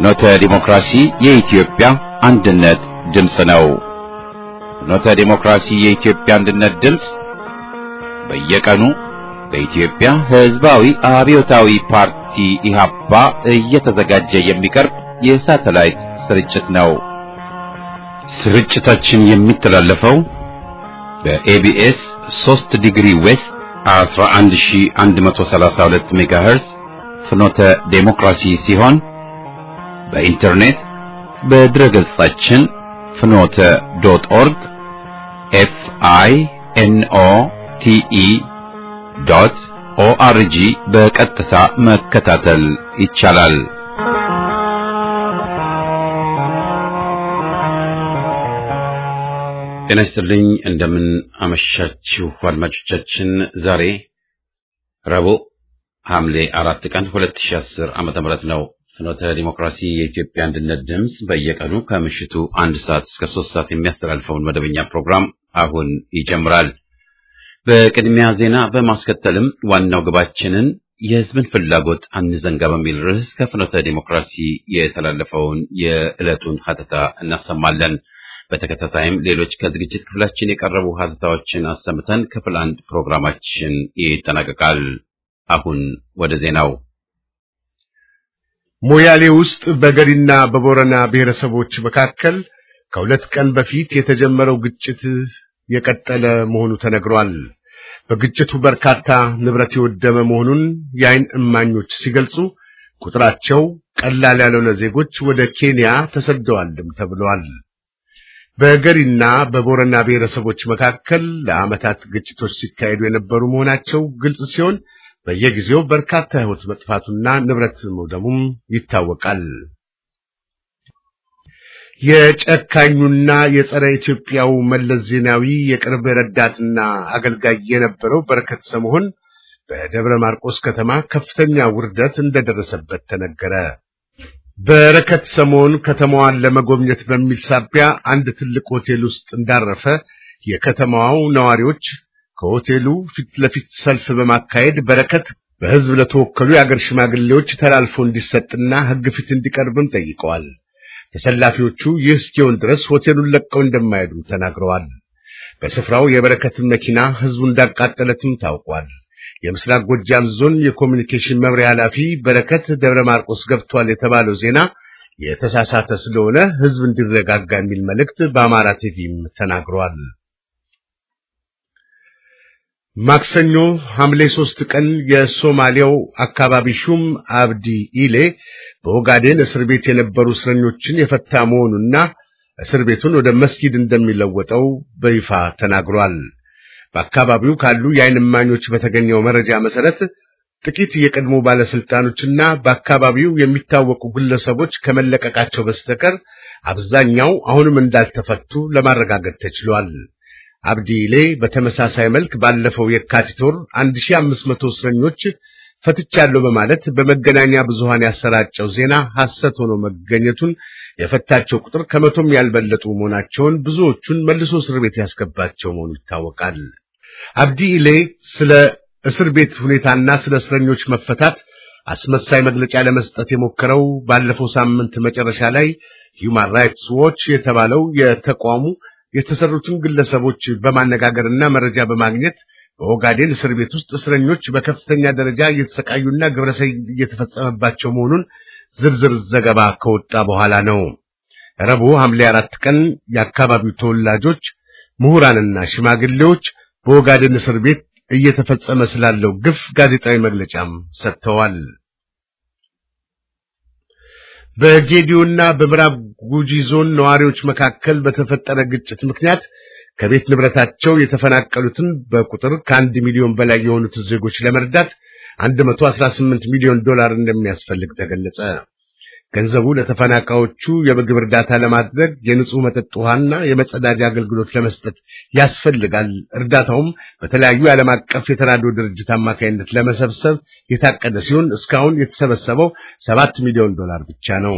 ፍኖተ ዲሞክራሲ የኢትዮጵያ አንድነት ድምፅ ነው። ፍኖተ ዲሞክራሲ የኢትዮጵያ አንድነት ድምፅ በየቀኑ በኢትዮጵያ ሕዝባዊ አብዮታዊ ፓርቲ ኢህአፓ እየተዘጋጀ የሚቀርብ የሳተላይት ስርጭት ነው። ስርጭታችን የሚተላለፈው በኤቢኤስ 3 ዲግሪ ዌስት 11132 ሜጋሄርዝ ፍኖተ ዴሞክራሲ ሲሆን በኢንተርኔት በድረገጻችን ፍኖተ ዶት ኦርግ ኤፍ አይ ኤን ኦ ቲ ኢ ዶት ኦአርጂ በቀጥታ መከታተል ይቻላል። ጤና ይስጥልኝ። እንደምን አመሻችሁ አድማጮቻችን። ዛሬ ረቡዕ ሐምሌ አራት ቀን 2010 ዓመተ ምህረት ነው። ፍኖተ ዲሞክራሲ የኢትዮጵያ አንድነት ድምፅ በየቀኑ ከምሽቱ አንድ ሰዓት እስከ ሶስት ሰዓት የሚያስተላልፈውን መደበኛ ፕሮግራም አሁን ይጀምራል። በቅድሚያ ዜና በማስከተልም ዋናው ግባችንን የሕዝብን ፍላጎት አንዘንጋ በሚል ርዕስ ከፍኖተ ዲሞክራሲ የተላለፈውን የዕለቱን ሀተታ እናሰማለን። በተከታታይም ሌሎች ከዝግጅት ክፍላችን የቀረቡ ሀተታዎችን አሰምተን ክፍል አንድ ፕሮግራማችን ይጠናቀቃል። አሁን ወደ ዜናው። ሞያሌ ውስጥ በገሪና በቦረና ብሔረሰቦች መካከል ከሁለት ቀን በፊት የተጀመረው ግጭት የቀጠለ መሆኑ ተነግሯል። በግጭቱ በርካታ ንብረት የወደመ መሆኑን የዓይን እማኞች ሲገልጹ ቁጥራቸው ቀላል ያልሆነ ዜጎች ወደ ኬንያ ተሰደዋልም ተብሏል። በገሪና በቦረና ብሔረሰቦች መካከል ለዓመታት ግጭቶች ሲካሄዱ የነበሩ መሆናቸው ግልጽ ሲሆን በየጊዜው በርካታ ሕይወት መጥፋቱና ንብረት መውደሙም ይታወቃል። የጨካኙና የጸረ ኢትዮጵያው መለስ ዜናዊ የቅርብ ረዳትና አገልጋይ የነበረው በረከት ስምዖን በደብረ ማርቆስ ከተማ ከፍተኛ ውርደት እንደደረሰበት ተነገረ። በረከት ስምዖን ከተማዋን ለመጎብኘት በሚል ሳቢያ አንድ ትልቅ ሆቴል ውስጥ እንዳረፈ የከተማው ነዋሪዎች ከሆቴሉ ፊት ለፊት ሰልፍ በማካሄድ በረከት በሕዝብ ለተወከሉ የአገር ሽማግሌዎች ተላልፎ እንዲሰጥና ሕግ ፊት እንዲቀርብም ጠይቀዋል። ተሰላፊዎቹ ይህ እስኪሆን ድረስ ሆቴሉን ለቀው እንደማይሄዱ ተናግረዋል። በስፍራው የበረከትን መኪና ሕዝቡ እንዳቃጠለትም ታውቋል። የምስራቅ ጎጃም ዞን የኮሚኒኬሽን መምሪያ ኃላፊ በረከት ደብረ ማርቆስ ገብቷል የተባለው ዜና የተሳሳተ ስለሆነ ሕዝብ እንዲረጋጋ የሚል መልእክት በአማራ ቲቪም ተናግሯል። ማክሰኞ ሐምሌ ሶስት ቀን የሶማሊያው አካባቢ ሹም አብዲ ኢሌ በኦጋዴን እስር ቤት የነበሩ እስረኞችን የፈታ መሆኑና እስር ቤቱን ወደ መስጊድ እንደሚለወጠው በይፋ ተናግሯል። በአካባቢው ካሉ የዓይን እማኞች በተገኘው መረጃ መሰረት ጥቂት የቀድሞ ባለስልጣኖችና በአካባቢው የሚታወቁ ግለሰቦች ከመለቀቃቸው በስተቀር አብዛኛው አሁንም እንዳልተፈቱ ለማረጋገጥ ተችሏል። አብዲሌ በተመሳሳይ መልክ ባለፈው የካቲት ወር 1500 እስረኞች ፈትቻለሁ በማለት በመገናኛ ብዙሃን ያሰራጨው ዜና ሐሰት ሆኖ መገኘቱን የፈታቸው ቁጥር ከመቶም ያልበለጡ መሆናቸውን ብዙዎቹን መልሶ እስር ቤት ያስገባቸው መሆኑ ይታወቃል። አብዲኢሌ ስለ እስር ቤት ሁኔታና ስለ እስረኞች መፈታት አስመሳይ መግለጫ ለመስጠት የሞከረው ባለፈው ሳምንት መጨረሻ ላይ ሂውማን ራይትስ ዎች የተባለው የተቋሙ የተሰሩትን ግለሰቦች በማነጋገርና መረጃ በማግኘት በኦጋዴን እስር ቤት ውስጥ እስረኞች በከፍተኛ ደረጃ እየተሰቃዩና ግብረሰይ እየተፈጸመባቸው መሆኑን ዝርዝር ዘገባ ከወጣ በኋላ ነው። ረቡዕ ሐምሌ አራት ቀን የአካባቢው ተወላጆች፣ ምሁራንና ሽማግሌዎች በኦጋዴን እስር ቤት እየተፈጸመ ስላለው ግፍ ጋዜጣዊ መግለጫም ሰጥተዋል። በጌዲዮና በምዕራብ ጉጂ ዞን ነዋሪዎች መካከል በተፈጠረ ግጭት ምክንያት ከቤት ንብረታቸው የተፈናቀሉትን በቁጥር ከአንድ ሚሊዮን በላይ የሆኑትን ዜጎች ለመርዳት 118 ሚሊዮን ዶላር እንደሚያስፈልግ ተገለጸ። ገንዘቡ ለተፈናቃዮቹ የምግብ እርዳታ ለማድረግ የንጹህ መጠጥ ውሃና የመጸዳጃ አገልግሎት ለመስጠት ያስፈልጋል። እርዳታውም በተለያዩ የዓለም አቀፍ የተራድኦ ድርጅት አማካይነት ለመሰብሰብ የታቀደ ሲሆን እስካሁን የተሰበሰበው ሰባት ሚሊዮን ዶላር ብቻ ነው።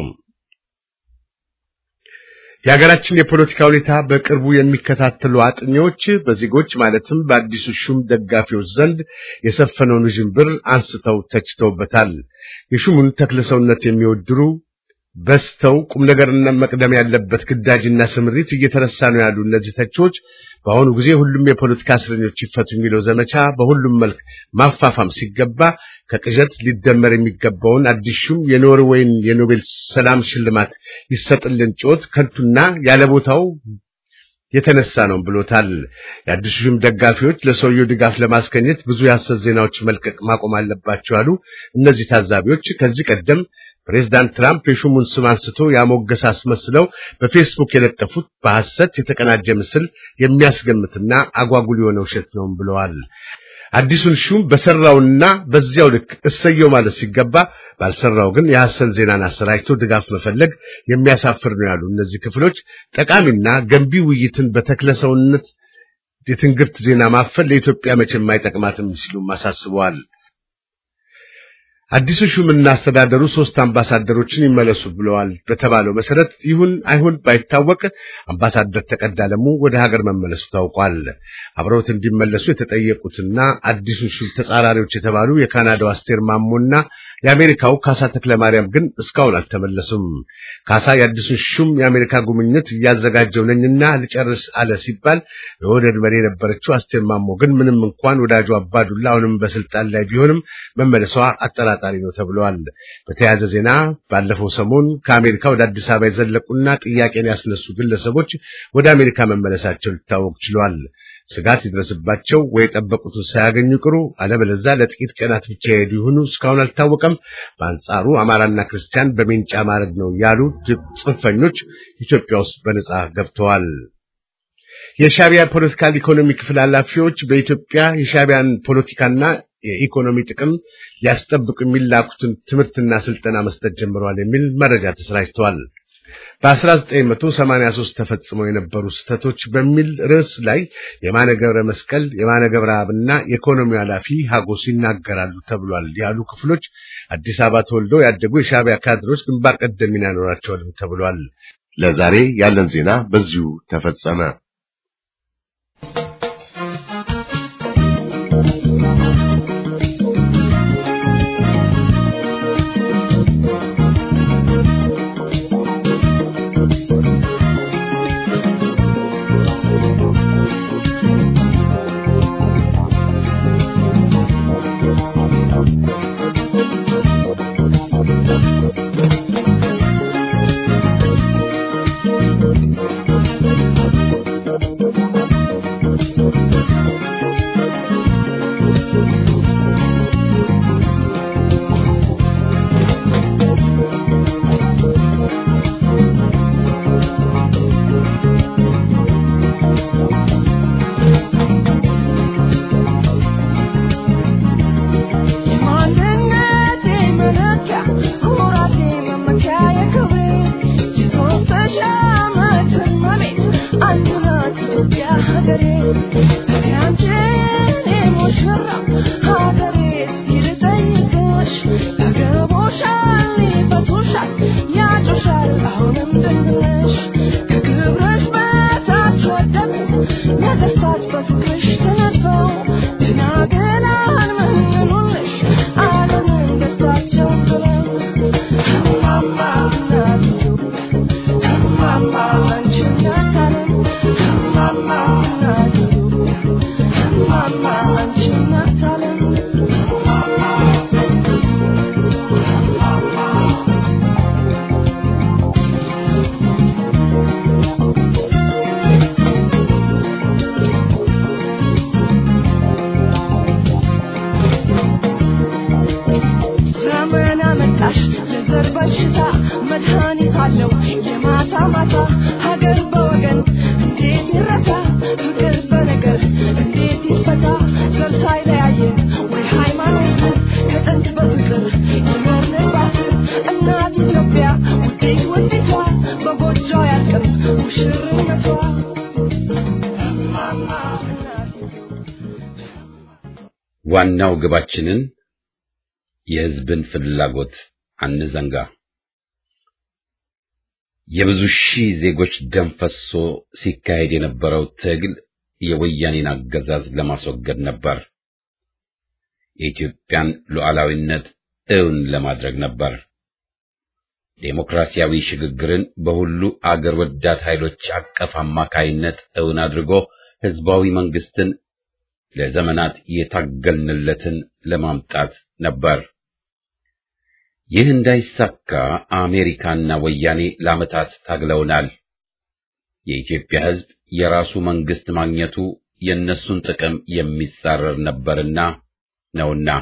የሀገራችን የፖለቲካ ሁኔታ በቅርቡ የሚከታተሉ አጥኚዎች በዜጎች ማለትም በአዲሱ ሹም ደጋፊዎች ዘንድ የሰፈነውን ውዥንብር አንስተው ተችተውበታል። የሹሙን ተክለሰውነት የሚወድሩ በስተው ቁም ነገርና መቅደም ያለበት ግዳጅና ስምሪት እየተረሳ ነው ያሉ እነዚህ ተቺዎች በአሁኑ ጊዜ ሁሉም የፖለቲካ እስረኞች ይፈቱ የሚለው ዘመቻ በሁሉም መልክ ማፋፋም ሲገባ ከቅዠት ሊደመር የሚገባውን አዲስ ሹም የኖርዌይን የኖቤል ሰላም ሽልማት ይሰጥልን ጩኸት ከንቱና ያለ ቦታው የተነሳ ነው ብሎታል። የአዲሱ ሹም ደጋፊዎች ለሰውየው ድጋፍ ለማስገኘት ብዙ የሐሰት ዜናዎች መልቀቅ ማቆም አለባቸው አሉ። እነዚህ ታዛቢዎች ከዚህ ቀደም ፕሬዝዳንት ትራምፕ የሹሙን ስም አንስቶ ያሞገስ አስመስለው በፌስቡክ የለጠፉት በሐሰት የተቀናጀ ምስል የሚያስገምትና አጓጉል የሆነ ውሸት ነው ብለዋል። አዲሱን ሹም በሰራውና በዚያው ልክ እሰየው ማለት ሲገባ ባልሰራው ግን የሐሰን ዜናን አሰራጭቶ ድጋፍ መፈለግ የሚያሳፍር ነው ያሉ እነዚህ ክፍሎች ጠቃሚና ገንቢ ውይይትን በተክለሰውነት የትንግርት ዜና ማፈል ለኢትዮጵያ መቼም አይጠቅማትም ሲሉም አሳስበዋል። አዲሱ ሹምና አስተዳደሩ ሶስት አምባሳደሮችን ይመለሱ ብለዋል። በተባለው መሰረት ይሁን አይሁን ባይታወቅ አምባሳደር ተቀዳ አለሙ ወደ ሀገር መመለሱ ታውቋል። አብረውት እንዲመለሱ የተጠየቁትና አዲሱን ሹም ተጻራሪዎች የተባሉ የካናዳው አስቴር ማሞና የአሜሪካው ካሳ ተክለማርያም ግን እስካሁን አልተመለሱም። ካሳ የአዲሱን ሹም የአሜሪካ ጉብኝት እያዘጋጀው ነኝና ልጨርስ አለ ሲባል የወደድ መሪ የነበረችው አስቴር ማሞ ግን ምንም እንኳን ወዳጁ አባዱላ አሁንም በስልጣን ላይ ቢሆንም መመለሷ አጠራጣሪ ነው ተብለዋል። በተያያዘ ዜና ባለፈው ሰሞን ከአሜሪካ ወደ አዲስ አበባ የዘለቁና ጥያቄን ያስነሱ ግለሰቦች ወደ አሜሪካ መመለሳቸው ሊታወቅ ችሏል። ስጋት ይድረስባቸው ወይ የጠበቁትን ሳያገኙ ቅሩ፣ አለበለዚያ ለጥቂት ቀናት ብቻ የሄዱ ይሁኑ እስካሁን አልታወቀም። በአንጻሩ አማራና ክርስቲያን በሜንጫ ማድረግ ነው ያሉ ጽንፈኞች ኢትዮጵያ ውስጥ በነጻ ገብተዋል። የሻቢያ ፖለቲካል ኢኮኖሚ ክፍል ኃላፊዎች በኢትዮጵያ የሻቢያን ፖለቲካና የኢኮኖሚ ጥቅም ሊያስጠብቁ የሚላኩትን ትምህርትና ስልጠና መስጠት ጀምረዋል የሚል መረጃ ተሰራጭተዋል። በ1983 ተፈጽመው የነበሩ ስህተቶች በሚል ርዕስ ላይ የማነ ገብረ መስቀል፣ የማነ ገብረአብና የኢኮኖሚ ኃላፊ ሀጎስ ይናገራሉ ተብሏል ያሉ ክፍሎች አዲስ አበባ ተወልደው ያደጉ የሻቢያ ካድሮች ግንባር ቀደም ሚና ይኖራቸዋል ተብሏል። ለዛሬ ያለን ዜና በዚሁ ተፈጸመ። ዋናው ግባችንን የሕዝብን ፍላጎት አንዘንጋ። የብዙ ሺህ ዜጎች ደም ፈሶ ሲካሄድ የነበረው ትግል የወያኔን አገዛዝ ለማስወገድ ነበር። የኢትዮጵያን ሉዓላዊነት እውን ለማድረግ ነበር። ዴሞክራሲያዊ ሽግግርን በሁሉ አገር ወዳድ ኃይሎች አቀፍ አማካይነት እውን አድርጎ ህዝባዊ መንግስትን ለዘመናት የታገልንለትን ለማምጣት ነበር። ይህ እንዳይሳካ አሜሪካና ወያኔ ለዓመታት ታግለውናል። የኢትዮጵያ ህዝብ የራሱ መንግስት ማግኘቱ የእነሱን ጥቅም የሚጻረር ነበርና ነውና።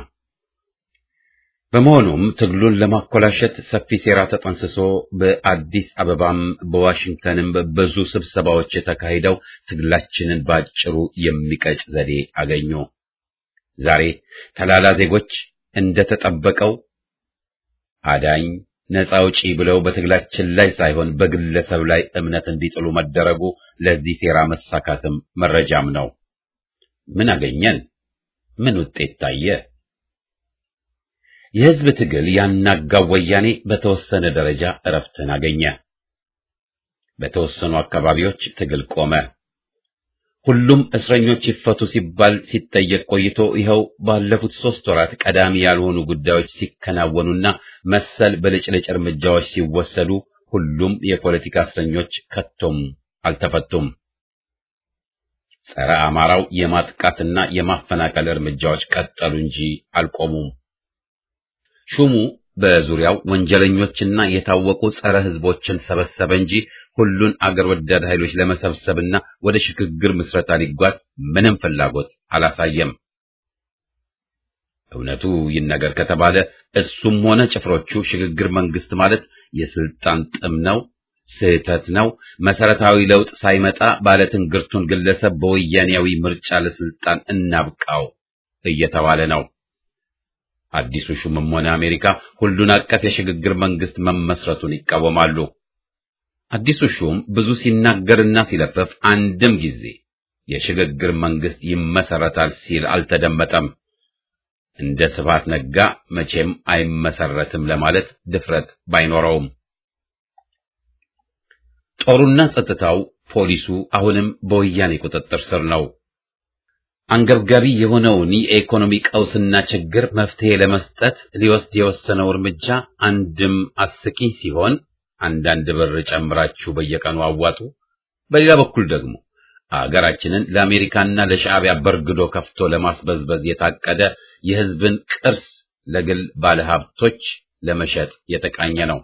በመሆኑም ትግሉን ለማኮላሸት ሰፊ ሴራ ተጠንስሶ በአዲስ አበባም በዋሽንግተንም ብዙ ስብሰባዎች የተካሂደው ትግላችንን ባጭሩ የሚቀጭ ዘዴ አገኙ። ዛሬ ተላላ ዜጎች እንደተጠበቀው አዳኝ ነፃ አውጪ ብለው በትግላችን ላይ ሳይሆን በግለሰብ ላይ እምነት እንዲጥሉ መደረጉ ለዚህ ሴራ መሳካትም መረጃም ነው። ምን አገኘን? ምን ውጤት ታየ? የህዝብ ትግል ያናጋው ወያኔ በተወሰነ ደረጃ እረፍትን አገኘ። በተወሰኑ አካባቢዎች ትግል ቆመ። ሁሉም እስረኞች ይፈቱ ሲባል ሲጠየቅ ቆይቶ ይኸው ባለፉት ሦስት ወራት ቀዳሚ ያልሆኑ ጉዳዮች ሲከናወኑና መሰል ብልጭልጭ እርምጃዎች ሲወሰዱ ሁሉም የፖለቲካ እስረኞች ከቶም አልተፈቱም። ጸረ አማራው የማጥቃትና የማፈናቀል እርምጃዎች ቀጠሉ እንጂ አልቆሙም። ሹሙ በዙሪያው ወንጀለኞችና የታወቁ ጸረ ህዝቦችን ሰበሰበ እንጂ ሁሉን አገር ወዳድ ኃይሎች ለመሰብሰብና ወደ ሽግግር ምስረታ ሊጓዝ ምንም ፍላጎት አላሳየም። እውነቱ ይነገር ከተባለ እሱም ሆነ ጭፍሮቹ ሽግግር መንግስት ማለት የስልጣን ጥም ነው፣ ስህተት ነው፣ መሰረታዊ ለውጥ ሳይመጣ ባለትንግርቱን ግለሰብ በወያኔያዊ ምርጫ ለስልጣን እናብቃው እየተባለ ነው። አዲሱ ሹምም ሆነ አሜሪካ ሁሉን አቀፍ የሽግግር መንግስት መመስረቱን ይቃወማሉ። አዲሱ ሹም ብዙ ሲናገርና ሲለፍፍ አንድም ጊዜ የሽግግር መንግስት ይመሰረታል ሲል አልተደመጠም። እንደ ስብሐት ነጋ መቼም አይመሰረትም ለማለት ድፍረት ባይኖረውም ጦሩና ጸጥታው፣ ፖሊሱ አሁንም በወያኔ ቁጥጥር ስር ነው። አንገብጋቢ የሆነውን የኢኮኖሚ ቀውስና ችግር መፍትሄ ለመስጠት ሊወስድ የወሰነው እርምጃ አንድም አስቂኝ ሲሆን አንዳንድ ብር ጨምራችሁ በየቀኑ አዋጡ፣ በሌላ በኩል ደግሞ አገራችንን ለአሜሪካና ለሻዕቢያ በርግዶ ከፍቶ ለማስበዝበዝ የታቀደ የህዝብን ቅርስ ለግል ባለሀብቶች ለመሸጥ የተቃኘ ነው።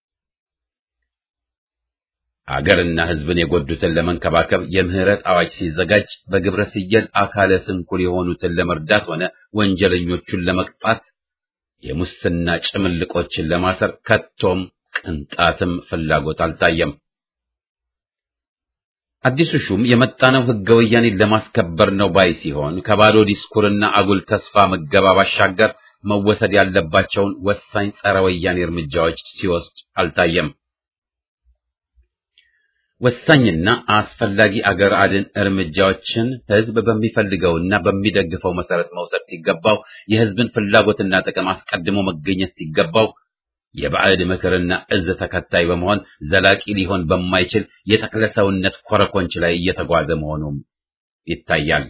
አገርና ህዝብን የጎዱትን ለመንከባከብ የምህረት አዋጅ ሲዘጋጅ በግብረ ስየል አካለ ስንኩል የሆኑትን ለመርዳት ሆነ ወንጀለኞቹን ለመቅጣት የሙስና ጭምልቆችን ለማሰር ከቶም ቅንጣትም ፍላጎት አልታየም። አዲሱ ሹም የመጣነው ህገ ወያኔን ለማስከበር ነው ባይ ሲሆን ከባዶ ዲስኩርና አጉል ተስፋ መገባ ባሻገር መወሰድ ያለባቸውን ወሳኝ ጸረ ወያኔ እርምጃዎች ሲወስድ አልታየም። ወሳኝና አስፈላጊ አገር አድን እርምጃዎችን ህዝብ በሚፈልገውና በሚደግፈው መሰረት መውሰድ ሲገባው የህዝብን ፍላጎትና ጥቅም አስቀድሞ መገኘት ሲገባው የባዕድ ምክርና እዝ ተከታይ በመሆን ዘላቂ ሊሆን በማይችል የተክለ ሰውነት ኮረኮንች ላይ እየተጓዘ መሆኑም ይታያል።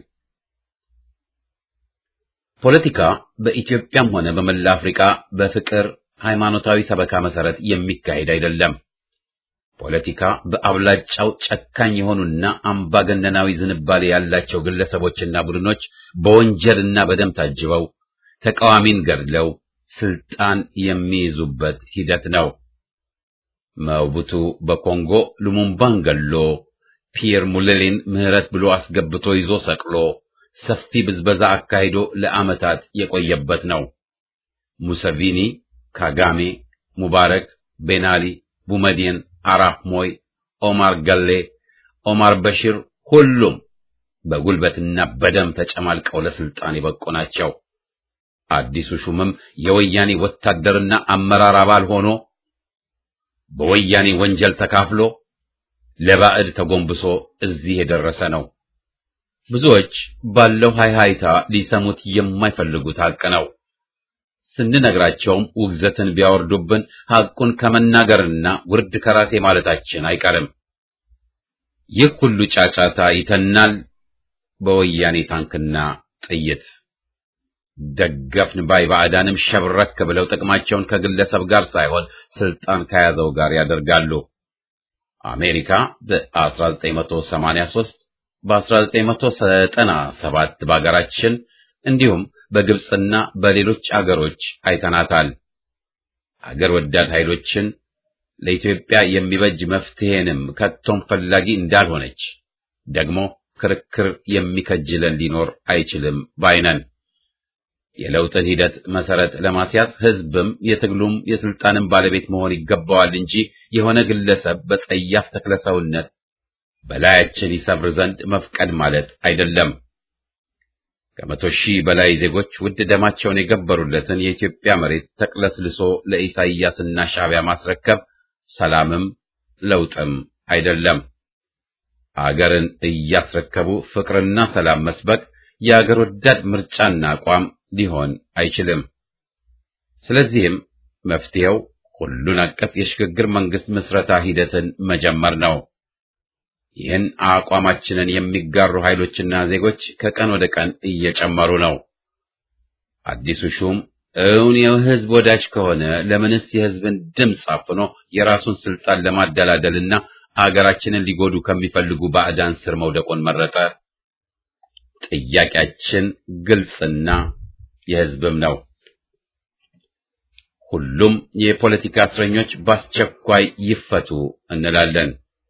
ፖለቲካ በኢትዮጵያም ሆነ በመላ አፍሪካ በፍቅር ሃይማኖታዊ ሰበካ መሰረት የሚካሄድ አይደለም። ፖለቲካ በአብላጫው ጨካኝ የሆኑና አምባገነናዊ ዝንባሌ ያላቸው ግለሰቦችና ቡድኖች በወንጀልና በደም ታጅበው ተቃዋሚን ገድለው ስልጣን የሚይዙበት ሂደት ነው። መቡቱ በኮንጎ ሉሙምባን ገሎ ፒየር ሙሌሌን ምህረት ብሎ አስገብቶ ይዞ ሰቅሎ ሰፊ ብዝበዛ አካሂዶ ለዓመታት የቆየበት ነው። ሙሰቪኒ፣ ካጋሜ፣ ሙባረክ፣ ቤናሊ፣ ቡመዲን፣ አራፍ ሞይ፣ ኦማር ገሌ፣ ኦማር በሺር ሁሉም በጉልበትና በደም ተጨማልቀው ለስልጣን የበቁ ናቸው። አዲሱ ሹምም የወያኔ ወታደርና አመራር አባል ሆኖ በወያኔ ወንጀል ተካፍሎ ለባዕድ ተጎንብሶ እዚህ የደረሰ ነው። ብዙዎች ባለው ሃይሃይታ ሊሰሙት የማይፈልጉት ሐቅ ነው። ስንነግራቸውም ውግዘትን ቢያወርዱብን ሐቁን ከመናገርና ውርድ ከራሴ ማለታችን አይቀርም። ይህ ሁሉ ጫጫታ ይተናል በወያኔ ታንክና ጥይት። ደገፍን ባይ ባዕዳንም ሸብረክ ብለው ጥቅማቸውን ከግለሰብ ጋር ሳይሆን ስልጣን ከያዘው ጋር ያደርጋሉ። አሜሪካ በ1983 በ1997 በአገራችን እንዲሁም በግብፅና በሌሎች አገሮች አይተናታል። አገር ወዳድ ኃይሎችን ለኢትዮጵያ የሚበጅ መፍትሄንም ከቶም ፈላጊ እንዳልሆነች ደግሞ ክርክር የሚከጅለን ሊኖር አይችልም ባይነን። የለውጥን ሂደት መሰረት ለማስያዝ ህዝብም የትግሉም የስልጣንም ባለቤት መሆን ይገባዋል እንጂ የሆነ ግለሰብ በጸያፍ ተክለሰውነት በላያችን ይሰብር ዘንድ መፍቀድ ማለት አይደለም። ከመቶ ሺህ በላይ ዜጎች ውድ ደማቸውን የገበሩለትን የኢትዮጵያ መሬት ተቅለስልሶ ለኢሳይያስና ሻዕቢያ ማስረከብ ሰላምም ለውጥም አይደለም። አገርን እያስረከቡ ፍቅርና ሰላም መስበክ የአገር ወዳድ ምርጫና አቋም ሊሆን አይችልም። ስለዚህም መፍትሄው ሁሉን አቀፍ የሽግግር መንግስት ምስረታ ሂደትን መጀመር ነው። ይህን አቋማችንን የሚጋሩ ኃይሎችና ዜጎች ከቀን ወደ ቀን እየጨመሩ ነው። አዲሱ ሹም እውን የህዝብ ወዳጅ ከሆነ ለምንስ የህዝብን ድምፅ አፍኖ የራሱን ስልጣን ለማደላደልና አገራችንን ሊጎዱ ከሚፈልጉ ባዕዳን ስር መውደቁን መረጠ? ጥያቄያችን ግልጽና የህዝብም ነው። ሁሉም የፖለቲካ እስረኞች በአስቸኳይ ይፈቱ እንላለን።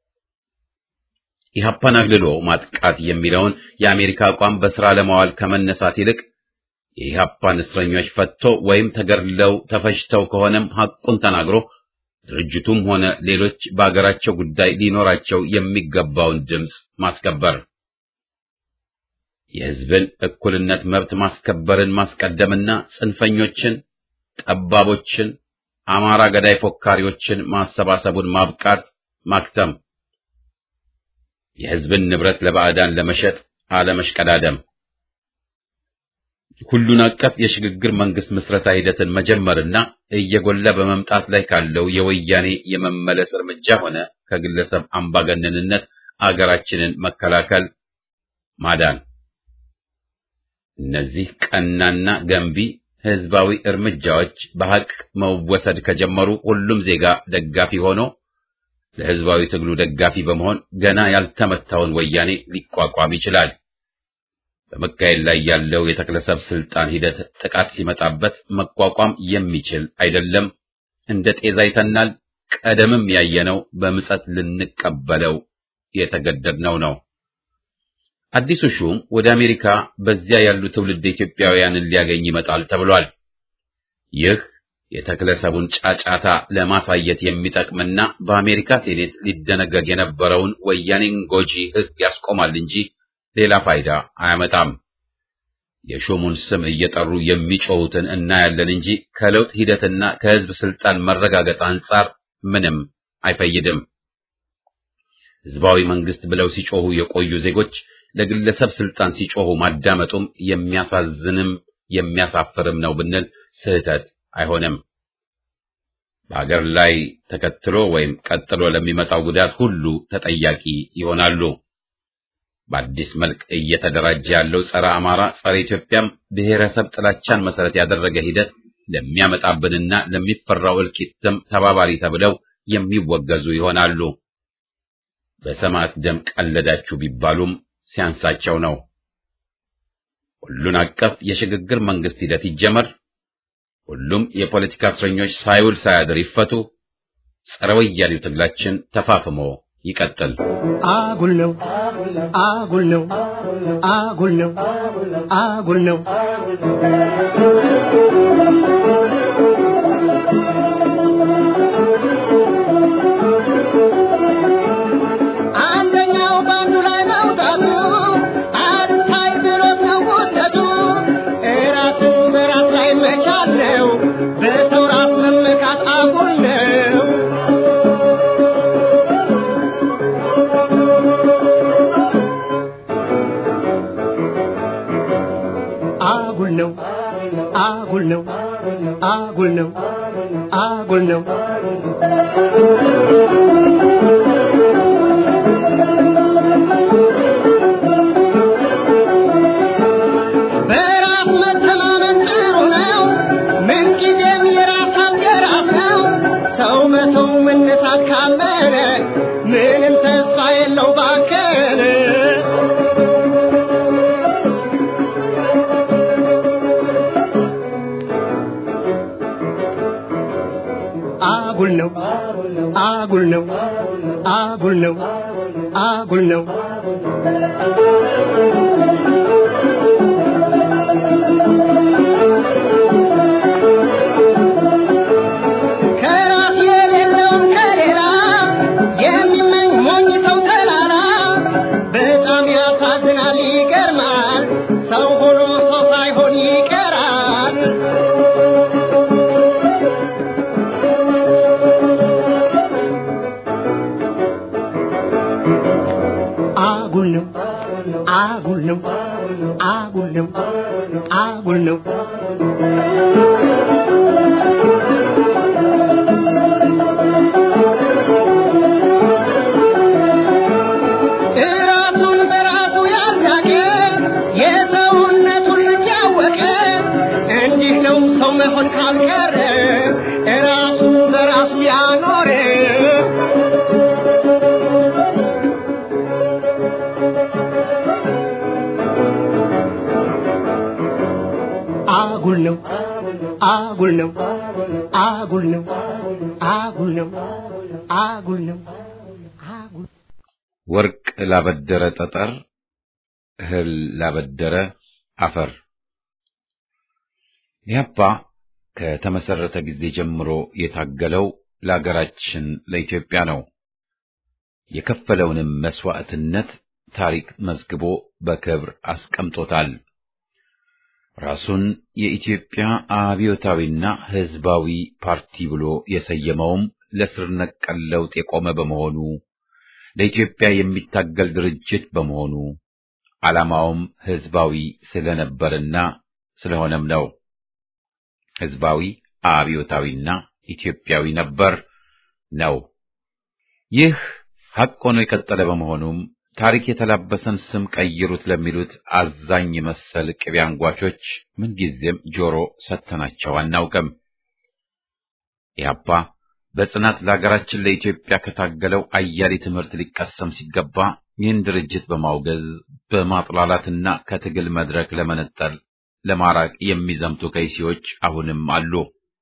ኢህአፓን አግልሎ ማጥቃት የሚለውን የአሜሪካ አቋም በስራ ለማዋል ከመነሳት ይልቅ የኢህአፓን እስረኞች ፈቶ ወይም ተገድለው ተፈጅተው ከሆነም ሐቁን ተናግሮ ድርጅቱም ሆነ ሌሎች በአገራቸው ጉዳይ ሊኖራቸው የሚገባውን ድምፅ ማስከበር፣ የህዝብን እኩልነት መብት ማስከበርን ማስቀደምና ጽንፈኞችን፣ ጠባቦችን፣ አማራ ገዳይ ፎካሪዎችን ማሰባሰቡን ማብቃት ማክተም፣ የህዝብን ንብረት ለባዕዳን ለመሸጥ አለመሽቀዳደም፣ ሁሉን አቀፍ የሽግግር መንግስት ምስረታ ሂደትን መጀመርና እየጎላ በመምጣት ላይ ካለው የወያኔ የመመለስ እርምጃ ሆነ ከግለሰብ አምባገነንነት አገራችንን መከላከል ማዳን። እነዚህ ቀናና ገንቢ ህዝባዊ እርምጃዎች በሐቅ መወሰድ ከጀመሩ ሁሉም ዜጋ ደጋፊ ሆኖ ለህዝባዊ ትግሉ ደጋፊ በመሆን ገና ያልተመታውን ወያኔ ሊቋቋም ይችላል። በመካሄድ ላይ ያለው የተክለሰብ ስልጣን ሂደት ጥቃት ሲመጣበት መቋቋም የሚችል አይደለም። እንደ ጤዛ ይተናል። ቀደምም ያየነው በምጸት ልንቀበለው የተገደድነው ነው። አዲሱ ሹም ወደ አሜሪካ በዚያ ያሉ ትውልድ ኢትዮጵያውያንን ሊያገኝ ይመጣል ተብሏል። ይህ የተክለሰቡን ጫጫታ ለማሳየት የሚጠቅምና በአሜሪካ ሴኔት ሊደነገግ የነበረውን ወያኔን ጎጂ ሕግ ያስቆማል እንጂ ሌላ ፋይዳ አያመጣም። የሹሙን ስም እየጠሩ የሚጮሁትን እናያለን እንጂ ከለውጥ ሂደትና ከህዝብ ስልጣን መረጋገጥ አንጻር ምንም አይፈይድም። ህዝባዊ መንግስት ብለው ሲጮሁ የቆዩ ዜጎች ለግለሰብ ስልጣን ሲጮሁ ማዳመጡም የሚያሳዝንም የሚያሳፍርም ነው ብንል ስህተት አይሆንም። በአገር ላይ ተከትሎ ወይም ቀጥሎ ለሚመጣው ጉዳት ሁሉ ተጠያቂ ይሆናሉ። በአዲስ መልክ እየተደራጀ ያለው ጸረ አማራ፣ ጸረ ኢትዮጵያም ብሔረሰብ ጥላቻን መሰረት ያደረገ ሂደት ለሚያመጣብንና ለሚፈራው እልቂትም ተባባሪ ተብለው የሚወገዙ ይሆናሉ። በሰማዕት ደም ቀለዳችሁ ቢባሉም ሲያንሳቸው ነው። ሁሉን አቀፍ የሽግግር መንግስት ሂደት ይጀመር። ሁሉም የፖለቲካ እስረኞች ሳይውል ሳያድር ይፈቱ። ጸረ ወያኔው ትግላችን ተፋፍሞ ይቀጥል። አጉል ነው አጉል ነው አጉል ነው አጉል ነው አንደኛው በአንዱ ላይ መውጣቱ አልታይ ብሎት ነው ውደቱ እራስን በራስ ላይ መቻል ነው በሰው ራስ መመካት አጉል ነው አጉል ነው አጉል ነው አጉል ነው አጉል ነው በራስ መተማመን አጉል ነው አጉል ነው አጉል ነው ከራስ የሌለውን ከሌላ የሚመኝ ሞኝ ሰው ተላላ በጣም ያሳዝናል ይገርማል ሰው ሆኖ ሰው ሳይሆን ይቀራል አጉል ነው አጉል ነው አጉል ነው አጉል ነው ራሱን በራሱ ያላቀ የሰውነቱን ልጅ ያወቀ እንዲህ ነው ሰው መሆን ካልቀረ ራሱን በራሱ ያኖረ አጉል ነው አጉል ነው አጉል ነው አጉል ነው አጉል ነው አጉል ወርቅ ላበደረ ጠጠር፣ እህል ላበደረ አፈር። ኢህአፓ ከተመሰረተ ጊዜ ጀምሮ የታገለው ለአገራችን ለኢትዮጵያ ነው። የከፈለውንም መስዋዕትነት ታሪክ መዝግቦ በክብር አስቀምጦታል። ራሱን የኢትዮጵያ አብዮታዊና ሕዝባዊ ፓርቲ ብሎ የሰየመውም ለስር ነቀል ለውጥ የቆመ በመሆኑ ለኢትዮጵያ የሚታገል ድርጅት በመሆኑ ዓላማውም ሕዝባዊ ስለነበርና ስለሆነም ነው። ሕዝባዊ አብዮታዊና ኢትዮጵያዊ ነበር ነው። ይህ ሐቅ ሆኖ የቀጠለ በመሆኑም ታሪክ የተላበሰን ስም ቀይሩት ለሚሉት አዛኝ መሰል ቅቤ አንጓቾች ምንጊዜም ጆሮ ሰጥተናቸው አናውቅም። ኢህአፓ በጽናት ለሀገራችን ለኢትዮጵያ ከታገለው አያሌ ትምህርት ሊቀሰም ሲገባ ይህን ድርጅት በማውገዝ በማጥላላትና ከትግል መድረክ ለመነጠል ለማራቅ የሚዘምቱ ከይሲዎች አሁንም አሉ።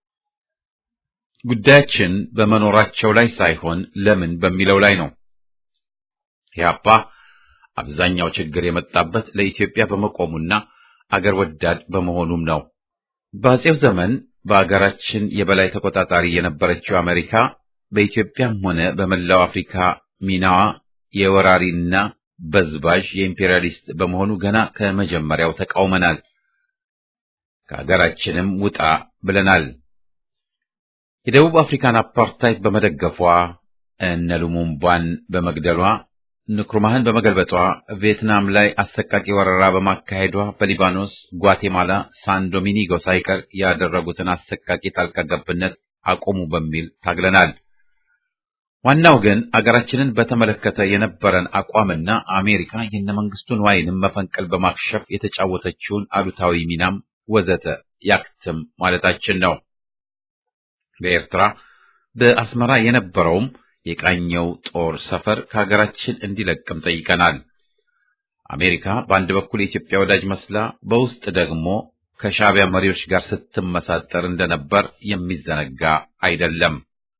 ጉዳያችን በመኖራቸው ላይ ሳይሆን ለምን በሚለው ላይ ነው። ኢህአፓ አብዛኛው ችግር የመጣበት ለኢትዮጵያ በመቆሙና አገር ወዳድ በመሆኑም ነው። በአጼው ዘመን በአገራችን የበላይ ተቆጣጣሪ የነበረችው አሜሪካ በኢትዮጵያም ሆነ በመላው አፍሪካ ሚናዋ የወራሪና በዝባዥ የኢምፔሪያሊስት በመሆኑ ገና ከመጀመሪያው ተቃውመናል። ከሀገራችንም ውጣ ብለናል። የደቡብ አፍሪካን አፓርታይድ በመደገፏ እነ ሉሙምባን በመግደሏ ንክሩማህን በመገልበጧ ቪየትናም ላይ አሰቃቂ ወረራ በማካሄዷ በሊባኖስ፣ ጓቴማላ፣ ሳን ዶሚኒጎ ሳይቀር ያደረጉትን አሰቃቂ ጣልቃ ገብነት አቁሙ በሚል ታግለናል። ዋናው ግን አገራችንን በተመለከተ የነበረን አቋምና አሜሪካ የነ መንግስቱን ዋይንም መፈንቅል በማክሸፍ የተጫወተችውን አሉታዊ ሚናም ወዘተ ያክትም ማለታችን ነው። በኤርትራ በአስመራ የነበረውም የቃኘው ጦር ሰፈር ከሀገራችን እንዲለቅም ጠይቀናል። አሜሪካ በአንድ በኩል የኢትዮጵያ ወዳጅ መስላ በውስጥ ደግሞ ከሻዕቢያ መሪዎች ጋር ስትመሳጠር እንደነበር የሚዘነጋ አይደለም።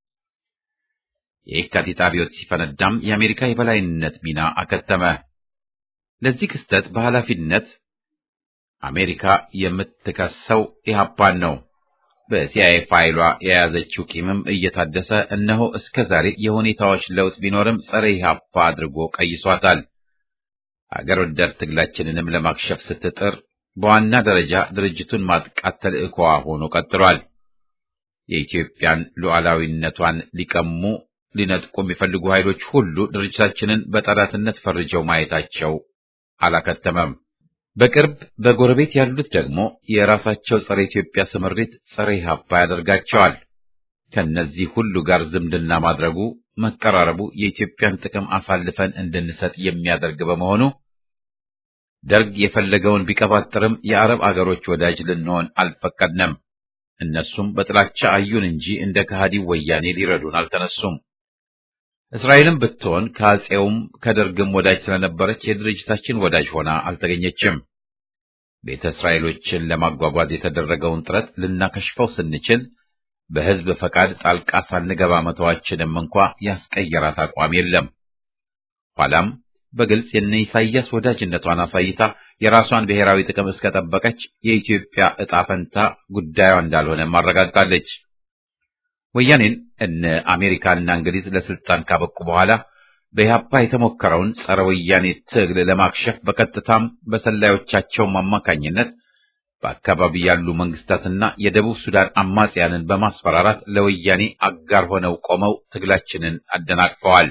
የየካቲት አብዮት ሲፈነዳም የአሜሪካ የበላይነት ሚና አከተመ። ለዚህ ክስተት በኃላፊነት አሜሪካ የምትከሰው ኢህአፓን ነው። በሲአይኤ ፋይሏ የያዘችው ቂምም እየታደሰ እነሆ እስከ ዛሬ የሁኔታዎች ለውጥ ቢኖርም ጸረ ኢህአፓ አድርጎ ቀይሷታል። አገር ወዳድ ትግላችንንም ለማክሸፍ ስትጥር በዋና ደረጃ ድርጅቱን ማጥቃት ተልዕኮዋ ሆኖ ቀጥሏል። የኢትዮጵያን ሉዓላዊነቷን ሊቀሙ ሊነጥቁ የሚፈልጉ ኃይሎች ሁሉ ድርጅታችንን በጠላትነት ፈርጀው ማየታቸው አላከተመም። በቅርብ በጎረቤት ያሉት ደግሞ የራሳቸው ጸረ ኢትዮጵያ ስምሪት ጸረ ኢህአፓ ያደርጋቸዋል። ከነዚህ ሁሉ ጋር ዝምድና ማድረጉ መቀራረቡ የኢትዮጵያን ጥቅም አሳልፈን እንድንሰጥ የሚያደርግ በመሆኑ ደርግ የፈለገውን ቢቀባጥርም የአረብ አገሮች ወዳጅ ልንሆን አልፈቀድንም። እነሱም በጥላቻ አዩን እንጂ እንደ ከሃዲው ወያኔ ሊረዱን አልተነሱም። እስራኤልም ብትሆን ከአጼውም ከደርግም ወዳጅ ስለነበረች የድርጅታችን ወዳጅ ሆና አልተገኘችም። ቤተ እስራኤሎችን ለማጓጓዝ የተደረገውን ጥረት ልናከሽፈው ስንችል በሕዝብ ፈቃድ ጣልቃ ሳንገባ መተዋችንም እንኳ ያስቀየራት አቋም የለም። ኋላም በግልጽ የነ ኢሳያስ ወዳጅነቷን አሳይታ የራሷን ብሔራዊ ጥቅም እስከጠበቀች የኢትዮጵያ ዕጣ ፈንታ ጉዳዩ እንዳልሆነ ማረጋግጣለች። ወያኔን እነ አሜሪካና እንግሊዝ ለስልጣን ካበቁ በኋላ በኢህአፓ የተሞከረውን ጸረ ወያኔ ትግል ለማክሸፍ በቀጥታም በሰላዮቻቸውም አማካኝነት በአካባቢ ያሉ መንግስታትና የደቡብ ሱዳን አማጽያንን በማስፈራራት ለወያኔ አጋር ሆነው ቆመው ትግላችንን አደናቅፈዋል።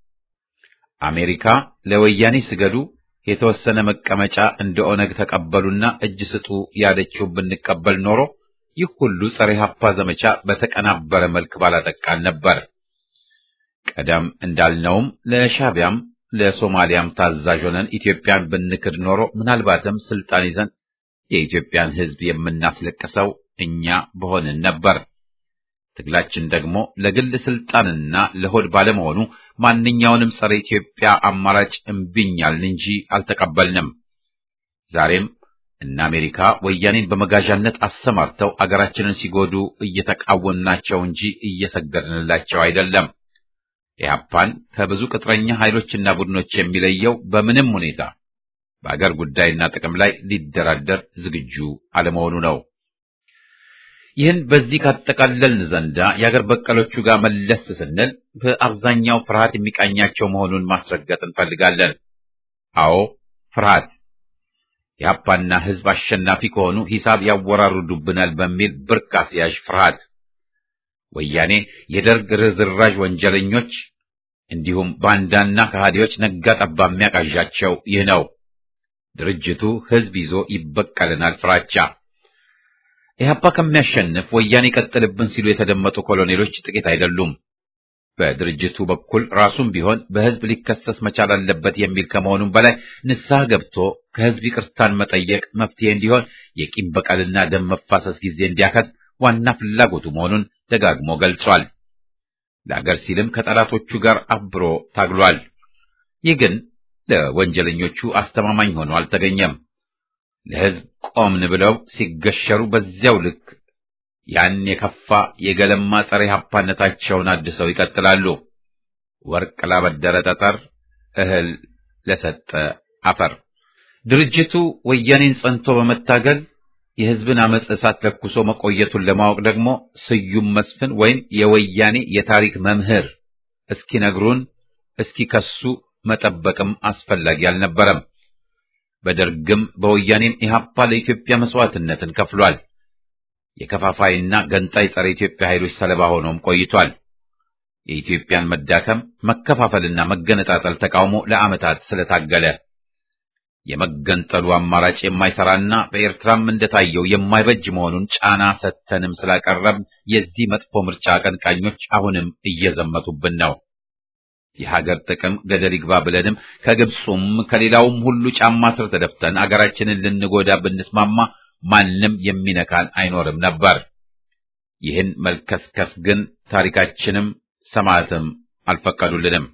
አሜሪካ ለወያኔ ስገዱ፣ የተወሰነ መቀመጫ እንደ ኦነግ ተቀበሉና እጅ ስጡ ያለችው ብንቀበል ኖሮ ይህ ሁሉ ጸረ ኢህአፓ ዘመቻ በተቀናበረ መልክ ባላጠቃን ነበር። ቀደም እንዳልነውም ለሻቢያም ለሶማሊያም ታዛዥ ሆነን ኢትዮጵያን ብንክድ ኖሮ ምናልባትም ስልጣን ይዘን የኢትዮጵያን ሕዝብ የምናስለቅሰው እኛ በሆንን ነበር። ትግላችን ደግሞ ለግል ስልጣንና ለሆድ ባለመሆኑ ማንኛውንም ጸረ ኢትዮጵያ አማራጭ እምቢኛልን እንጂ አልተቀበልንም። ዛሬም እነ አሜሪካ ወያኔን በመጋዣነት አሰማርተው አገራችንን ሲጎዱ እየተቃወምናቸው እንጂ እየሰገድንላቸው አይደለም። ኢህአፓን ከብዙ ቅጥረኛ ኃይሎችና ቡድኖች የሚለየው በምንም ሁኔታ በአገር ጉዳይና ጥቅም ላይ ሊደራደር ዝግጁ አለመሆኑ ነው። ይህን በዚህ ካጠቃለልን ዘንዳ የአገር በቀሎቹ ጋር መለስ ስንል በአብዛኛው ፍርሃት የሚቃኛቸው መሆኑን ማስረገጥ እንፈልጋለን። አዎ ፍርሃት የአፓና ሕዝብ አሸናፊ ከሆኑ ሂሳብ ያወራርዱብናል በሚል ብርቅ አስያዥ ፍርሃት ወያኔ የደርግ ርዝራዥ ወንጀለኞች እንዲሁም ባንዳና ከሃዲዎች ነጋ ጠባ የሚያቃዣቸው ይህ ነው። ድርጅቱ ሕዝብ ይዞ ይበቀልናል ፍራቻ። ኢህአፓ ከሚያሸንፍ ወያኔ ይቀጥልብን ሲሉ የተደመጡ ኮሎኔሎች ጥቂት አይደሉም። በድርጅቱ በኩል ራሱም ቢሆን በሕዝብ ሊከሰስ መቻል አለበት የሚል ከመሆኑም በላይ ንስሐ ገብቶ ከሕዝብ ይቅርታን መጠየቅ መፍትሄ እንዲሆን የቂም በቀልና ደም መፋሰስ ጊዜ እንዲያከት ዋና ፍላጎቱ መሆኑን ደጋግሞ ገልጿል። ለአገር ሲልም ከጠላቶቹ ጋር አብሮ ታግሏል። ይህ ግን ለወንጀለኞቹ አስተማማኝ ሆኖ አልተገኘም። ለሕዝብ ቆምን ብለው ሲገሸሩ በዚያው ልክ ያን የከፋ የገለማ ጸረ ኢህአፓነታቸውን አድሰው ይቀጥላሉ። ወርቅ ላበደረ ጠጠር፣ እህል ለሰጠ አፈር። ድርጅቱ ወያኔን ጸንቶ በመታገል የሕዝብን አመፅ እሳት ለኩሶ መቆየቱን ለማወቅ ደግሞ ስዩም መስፍን ወይም የወያኔ የታሪክ መምህር እስኪነግሩን እስኪከሱ መጠበቅም አስፈላጊ አልነበረም። በደርግም በወያኔም ኢህአፓ ለኢትዮጵያ መስዋዕትነትን ከፍሏል። የከፋፋይና ገንጣይ ጸረ ኢትዮጵያ ኃይሎች ሰለባ ሆኖም ቆይቷል። የኢትዮጵያን መዳከም መከፋፈልና መገነጣጠል ተቃውሞ ለዓመታት ስለታገለ የመገንጠሉ አማራጭ የማይሰራና በኤርትራም እንደታየው የማይበጅ መሆኑን ጫና ሰተንም ስላቀረብ የዚህ መጥፎ ምርጫ አቀንቃኞች አሁንም እየዘመቱብን ነው። የሀገር ጥቅም ገደል ይግባ ብለንም ከግብፁም ከሌላውም ሁሉ ጫማ ስር ተደፍተን አገራችንን ልንጎዳ ብንስማማ ማንም የሚነካን አይኖርም ነበር። ይህን መልከስከስ ግን ታሪካችንም ሰማዕትም አልፈቀዱልንም።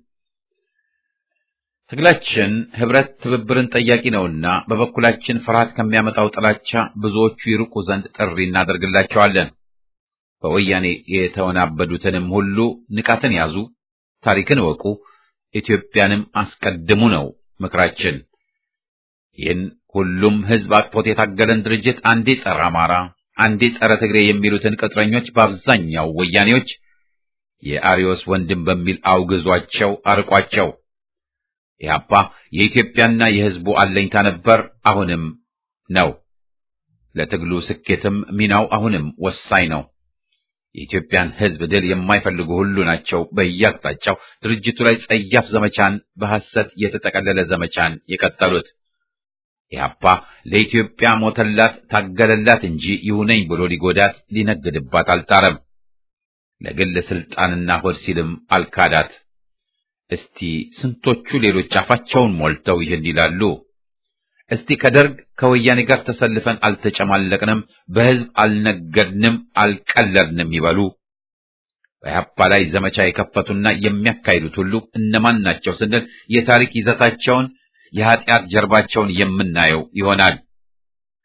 ትግላችን ህብረት፣ ትብብርን ጠያቂ ነውና በበኩላችን ፍርሃት ከሚያመጣው ጥላቻ ብዙዎቹ ይርቁ ዘንድ ጥሪ እናደርግላቸዋለን። በወያኔ የተወናበዱትንም ሁሉ ንቃትን ያዙ፣ ታሪክን እወቁ፣ ኢትዮጵያንም አስቀድሙ ነው ምክራችን። ይህን ሁሉም ህዝብ አቅፎት የታገለን ድርጅት አንዴ ጸረ አማራ፣ አንዴ ጸረ ትግሬ የሚሉትን ቅጥረኞች በአብዛኛው ወያኔዎች የአሪዮስ ወንድም በሚል አውግዟቸው አርቋቸው። ኢህአፓ የኢትዮጵያና የህዝቡ አለኝታ ነበር፣ አሁንም ነው። ለትግሉ ስኬትም ሚናው አሁንም ወሳኝ ነው። የኢትዮጵያን ህዝብ ድል የማይፈልጉ ሁሉ ናቸው በየአቅጣጫው ድርጅቱ ላይ ጸያፍ ዘመቻን፣ በሐሰት የተጠቀለለ ዘመቻን የቀጠሉት። ኢህአፓ ለኢትዮጵያ ሞተላት፣ ታገለላት እንጂ ይሁነኝ ብሎ ሊጎዳት ሊነግድባት አልጣረም። ለግል ስልጣንና ሆድ ሲልም አልካዳት። እስቲ ስንቶቹ ሌሎች አፋቸውን ሞልተው ይህን ይላሉ? እስቲ ከደርግ ከወያኔ ጋር ተሰልፈን አልተጨማለቅንም፣ በህዝብ አልነገድንም፣ አልቀለድንም ይበሉ። በኢህአፓ ላይ ዘመቻ የከፈቱና የሚያካሂዱት ሁሉ እነማን ናቸው ስንል የታሪክ ይዘታቸውን የኃጢአት ጀርባቸውን የምናየው ይሆናል።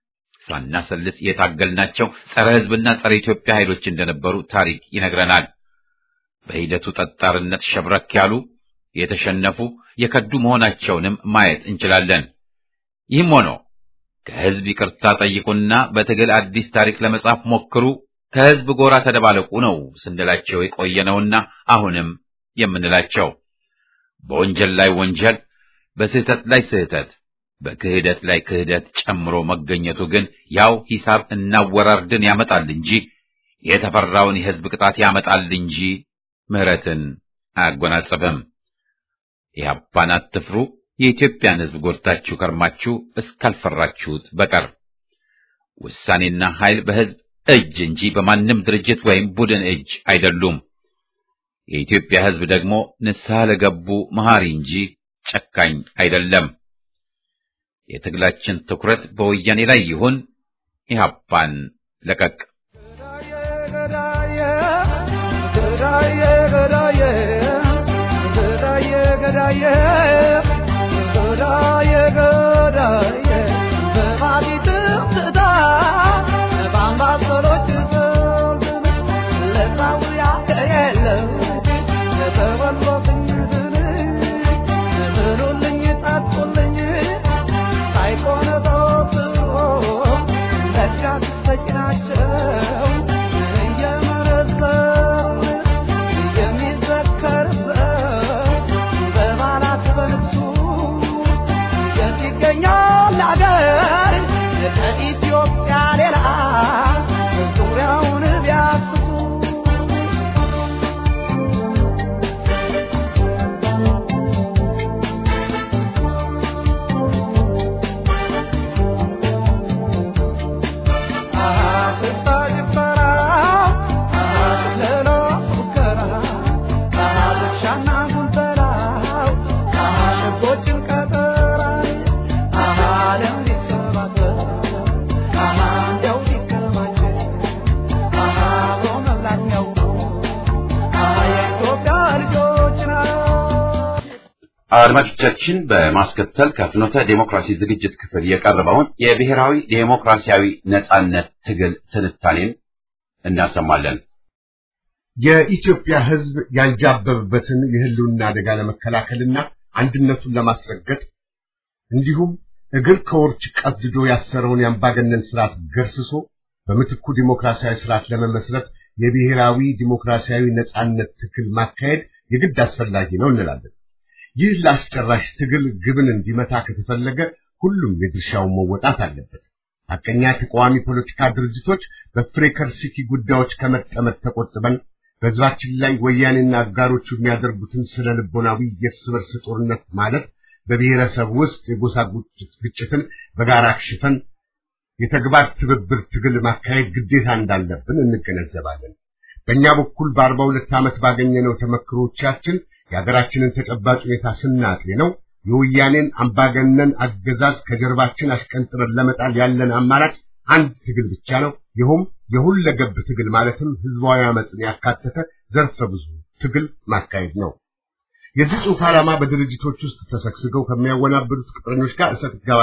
ሳናሰልስ የታገልናቸው ጸረ ሕዝብና ጸረ ኢትዮጵያ ኃይሎች እንደነበሩ ታሪክ ይነግረናል። በሂደቱ ጠጣርነት ሸብረክ ያሉ የተሸነፉ የከዱ መሆናቸውንም ማየት እንችላለን። ይህም ሆኖ ከሕዝብ ይቅርታ ጠይቁና በትግል አዲስ ታሪክ ለመጻፍ ሞክሩ፣ ከሕዝብ ጎራ ተደባለቁ ነው ስንላቸው የቆየነውና አሁንም የምንላቸው በወንጀል ላይ ወንጀል፣ በስህተት ላይ ስህተት፣ በክህደት ላይ ክህደት ጨምሮ መገኘቱ ግን ያው ሂሳብ እናወራርድን ያመጣል እንጂ የተፈራውን የሕዝብ ቅጣት ያመጣል እንጂ ምሕረትን አያጎናጽፍም። ኢህአፓን አትፍሩ፣ የኢትዮጵያን ሕዝብ ጎድታችሁ ከርማችሁ እስካልፈራችሁት በቀር ውሳኔና ኃይል በሕዝብ እጅ እንጂ በማንም ድርጅት ወይም ቡድን እጅ አይደሉም። የኢትዮጵያ ሕዝብ ደግሞ ንስሐ ለገቡ መሐሪ እንጂ ጨካኝ አይደለም። የትግላችን ትኩረት በወያኔ ላይ ይሁን። ኢህአፓን ለቀቅ አድማጮቻችን በማስከተል ከፍኖተ ዴሞክራሲ ዝግጅት ክፍል የቀረበውን የብሔራዊ ዴሞክራሲያዊ ነጻነት ትግል ትንታኔን እናሰማለን። የኢትዮጵያ ሕዝብ ያንጃበበበትን የህልውና አደጋ ለመከላከልና አንድነቱን ለማስረገጥ እንዲሁም እግር ከወርች ቀድዶ ያሰረውን የአምባገነን ስርዓት ገርስሶ በምትኩ ዲሞክራሲያዊ ስርዓት ለመመስረት የብሔራዊ ዲሞክራሲያዊ ነጻነት ትግል ማካሄድ የግድ አስፈላጊ ነው እንላለን። ይህ ለአስጨራሽ ትግል ግብን እንዲመታ ከተፈለገ ሁሉም የድርሻውን መወጣት አለበት። ሐቀኛ ተቃዋሚ ፖለቲካ ድርጅቶች በፍሬከርሲቲ ጉዳዮች ከመጠመድ ተቆጥበን በሕዝባችን ላይ ወያኔና አጋሮቹ የሚያደርጉትን ስነ ልቦናዊ የእርስ በርስ ጦርነት ማለት በብሔረሰብ ውስጥ የጎሳ ግጭትን በጋራ አክሽፈን የተግባር ትብብር ትግል ማካሄድ ግዴታ እንዳለብን እንገነዘባለን። በእኛ በኩል በአርባ ሁለት ዓመት ባገኘነው ተመክሮቻችን የሀገራችንን ተጨባጭ ሁኔታ ስናጤነው የወያኔን አምባገነን አገዛዝ ከጀርባችን አሽቀንጥረን ለመጣል ያለን አማራጭ አንድ ትግል ብቻ ነው። ይኸውም የሁለገብ ትግል ማለትም ህዝባዊ አመፅን ያካተተ ዘርፈ ብዙ ትግል ማካሄድ ነው። የዚህ ጽሑፍ ዓላማ በድርጅቶች ውስጥ ተሰግስገው ከሚያወናብዱት ቅጥረኞች ጋር እሰጥ ገባ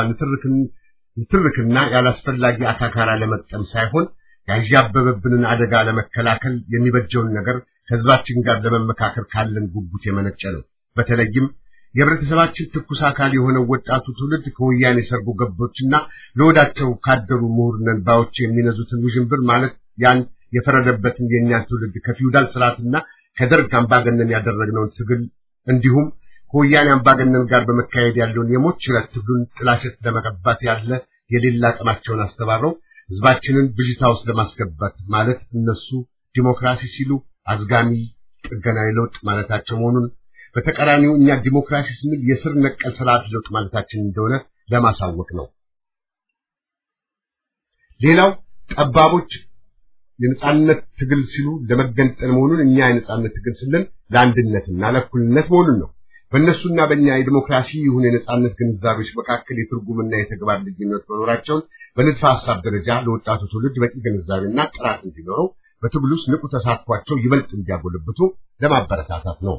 ንትርክና ያላስፈላጊ አካካራ ለመጠም ሳይሆን ያዣበበብንን አደጋ ለመከላከል የሚበጀውን ነገር ከህዝባችን ጋር ለመመካከር ካለን ጉጉት የመነጨ ነው። በተለይም የህብረተሰባችን ትኩስ አካል የሆነው ወጣቱ ትውልድ ከወያኔ ሰርጎ ገቦችና ለወዳቸው ካደሩ ምሁር ነን ባዮች የሚነዙትን ውዥንብር ማለት ያን የፈረደበትን የእኛን ትውልድ ከፊውዳል ስርዓትና ከደርግ አምባገነን ያደረግነውን ትግል እንዲሁም ከወያኔ አምባገነን ጋር በመካሄድ ያለውን የሞት ሽረት ትግሉን ጥላሸት ለመቀባት ያለ የሌላ አቅማቸውን አስተባብረው ህዝባችንን ብዥታ ውስጥ ለማስገባት ማለት እነሱ ዲሞክራሲ ሲሉ አዝጋሚ ጥገናዊ ለውጥ ማለታቸው መሆኑን በተቃራኒው እኛ ዲሞክራሲ ስንል የስር ነቀል ስርዓት ለውጥ ማለታችን እንደሆነ ለማሳወቅ ነው። ሌላው ጠባቦች የነጻነት ትግል ሲሉ ለመገንጠል መሆኑን እኛ የነጻነት ትግል ስንል ለአንድነትና ለእኩልነት መሆኑን ነው። በእነሱና በእኛ የዲሞክራሲ ይሁን የነጻነት ግንዛቤዎች መካከል የትርጉምና የተግባር ልዩነት መኖራቸውን በንድፈ ሐሳብ ደረጃ ለወጣቱ ትውልድ በቂ ግንዛቤና ጥራት እንዲኖረው በትግሉ ውስጥ ንቁ ተሳትፏቸው ይበልጥ እንዲያጎለብቱ ለማበረታታት ነው።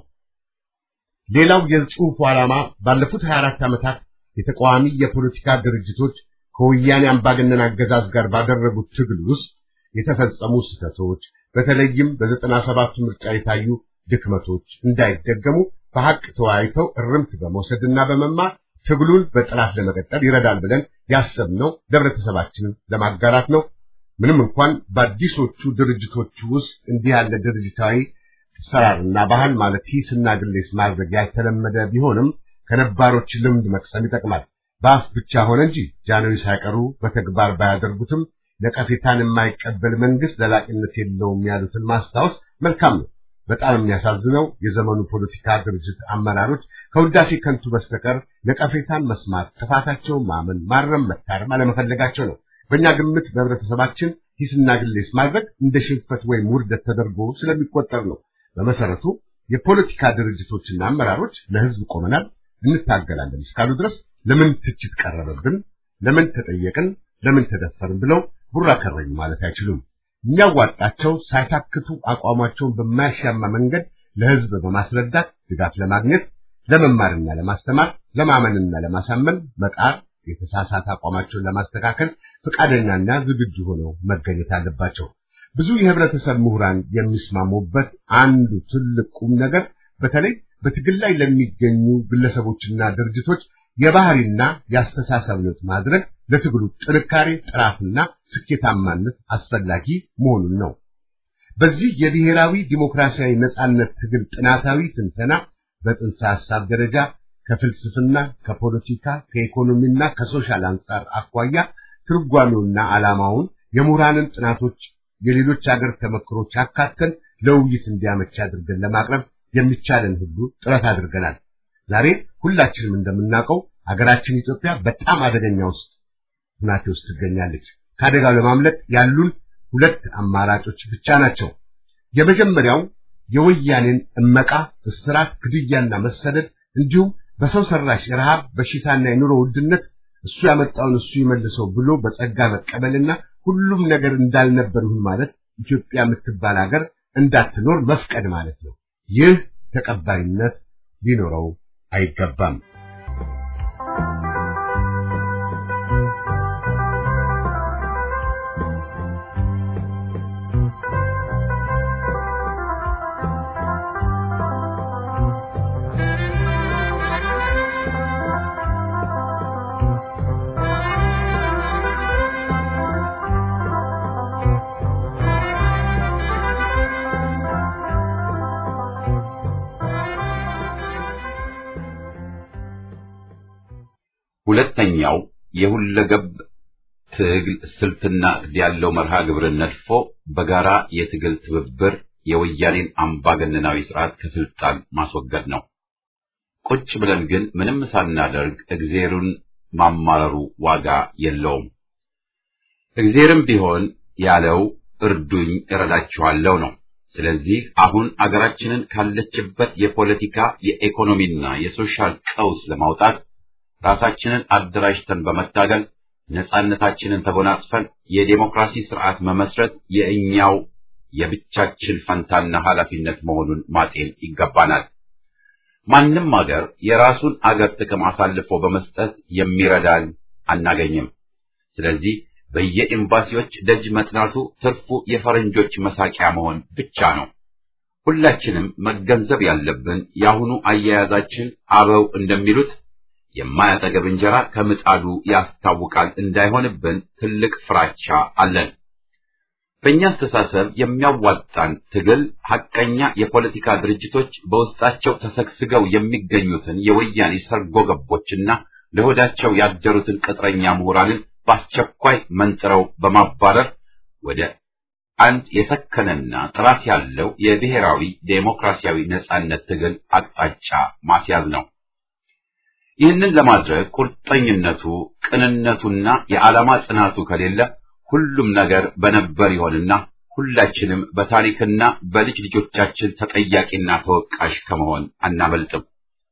ሌላው የጽሑፉ ዓላማ ባለፉት 24 ዓመታት የተቃዋሚ የፖለቲካ ድርጅቶች ከወያኔ አምባገነን አገዛዝ ጋር ባደረጉት ትግል ውስጥ የተፈጸሙ ስህተቶች በተለይም በዘጠና ሰባቱ ምርጫ የታዩ ድክመቶች እንዳይደገሙ በሐቅ ተወያይተው እርምት በመውሰድና በመማር ትግሉን በጥራት ለመቀጠል ይረዳል ብለን ያሰብነው ለህብረተሰባችንን ለማጋራት ነው። ምንም እንኳን በአዲሶቹ ድርጅቶች ውስጥ እንዲህ ያለ ድርጅታዊ አሰራርና ባህል ማለት ሂስና ግሌስ ማድረግ ያልተለመደ ቢሆንም ከነባሮች ልምድ መቅሰም ይጠቅማል። በአፍ ብቻ ሆነ እንጂ ጃንሆይ ሳይቀሩ በተግባር ባያደርጉትም ነቀፌታን የማይቀበል መንግስት ዘላቂነት የለውም ያሉትን ማስታወስ መልካም ነው። በጣም የሚያሳዝነው የዘመኑ ፖለቲካ ድርጅት አመራሮች ከውዳሴ ከንቱ በስተቀር ነቀፌታን መስማት፣ ጥፋታቸውን ማመን፣ ማረም፣ መታረም አለመፈለጋቸው ነው። በእኛ ግምት በህብረተሰባችን ሂስና ግሌስ ማድረግ እንደ ሽንፈት ወይም ውርደት ተደርጎ ስለሚቆጠር ነው። በመሰረቱ የፖለቲካ ድርጅቶችና አመራሮች ለህዝብ ቆመናል፣ እንታገላለን እስካሉ ድረስ ለምን ትችት ቀረበብን፣ ለምን ተጠየቅን፣ ለምን ተደፈርን ብለው ቡራ ከረዩ ማለት አይችሉም። የሚያዋጣቸው ሳይታክቱ አቋማቸውን በማያሻማ መንገድ ለህዝብ በማስረዳት ድጋፍ ለማግኘት ለመማርና ለማስተማር ለማመንና ለማሳመን መጣር የተሳሳተ አቋማቸውን ለማስተካከል ፈቃደኛና ዝግጁ ሆነው መገኘት አለባቸው። ብዙ የህብረተሰብ ምሁራን የሚስማሙበት አንዱ ትልቅ ቁም ነገር በተለይ በትግል ላይ ለሚገኙ ግለሰቦችና ድርጅቶች የባህሪና የአስተሳሰብ ለውጥ ማድረግ ለትግሉ ጥንካሬ፣ ጥራትና ስኬታማነት አስፈላጊ መሆኑን ነው። በዚህ የብሔራዊ ዲሞክራሲያዊ ነጻነት ትግል ጥናታዊ ትንተና በጽንሰ ሐሳብ ደረጃ ከፍልስፍና፣ ከፖለቲካ፣ ከኢኮኖሚና ከሶሻል አንጻር አኳያ ትርጓሜውና ዓላማውን የምሁራንን ጥናቶች የሌሎች ሀገር ተመክሮች አካተን ለውይይት እንዲያመች አድርገን ለማቅረብ የሚቻለን ሁሉ ጥረት አድርገናል። ዛሬ ሁላችንም እንደምናውቀው ሀገራችን ኢትዮጵያ በጣም አደገኛ ውስጥ ሁናቴ ውስጥ ትገኛለች። ከአደጋው ለማምለጥ ያሉን ሁለት አማራጮች ብቻ ናቸው። የመጀመሪያው የወያኔን እመቃ፣ እስራት፣ ግድያና መሰደድ እንዲሁም በሰው ሰራሽ ረሃብ፣ በሽታና የኑሮ ውድነት እሱ ያመጣውን እሱ ይመልሰው ብሎ በጸጋ መቀበልና ሁሉም ነገር እንዳልነበር ይሁን ማለት ኢትዮጵያ የምትባል ሀገር እንዳትኖር መፍቀድ ማለት ነው። ይህ ተቀባይነት ሊኖረው አይገባም። ሁለተኛው የሁለገብ ትግል ስልትና ዕቅድ ያለው መርሃ ግብርን ነድፎ በጋራ የትግል ትብብር የወያኔን አምባገነናዊ ስርዓት ከስልጣን ማስወገድ ነው። ቁጭ ብለን ግን ምንም ሳናደርግ እግዜሩን ማማረሩ ዋጋ የለውም። እግዜርም ቢሆን ያለው እርዱኝ እረዳችኋለሁ ነው። ስለዚህ አሁን አገራችንን ካለችበት የፖለቲካ የኢኮኖሚና የሶሻል ቀውስ ለማውጣት ራሳችንን አደራጅተን በመታገል ነጻነታችንን ተጎናጽፈን የዴሞክራሲ ስርዓት መመስረት የእኛው የብቻችን ፈንታና ኃላፊነት መሆኑን ማጤን ይገባናል። ማንም አገር የራሱን አገር ጥቅም አሳልፎ በመስጠት የሚረዳን አናገኝም። ስለዚህ በየኤምባሲዎች ደጅ መጥናቱ ትርፉ የፈረንጆች መሳቂያ መሆን ብቻ ነው። ሁላችንም መገንዘብ ያለብን የአሁኑ አያያዛችን አበው እንደሚሉት የማያጠገብ እንጀራ ከምጣዱ ያስታውቃል እንዳይሆንብን ትልቅ ፍራቻ አለን። በእኛ አስተሳሰብ የሚያዋጣን ትግል ሐቀኛ የፖለቲካ ድርጅቶች በውስጣቸው ተሰግስገው የሚገኙትን የወያኔ ሰርጎ ገቦችና ለሆዳቸው ያደሩትን ቅጥረኛ ምሁራንን በአስቸኳይ መንጥረው በማባረር ወደ አንድ የሰከነና ጥራት ያለው የብሔራዊ ዴሞክራሲያዊ ነጻነት ትግል አቅጣጫ ማስያዝ ነው። ይህንን ለማድረግ ቁርጠኝነቱ፣ ቅንነቱና የዓላማ ጽናቱ ከሌለ ሁሉም ነገር በነበር ይሆንና ሁላችንም በታሪክና በልጅ ልጆቻችን ተጠያቂና ተወቃሽ ከመሆን አናመልጥም።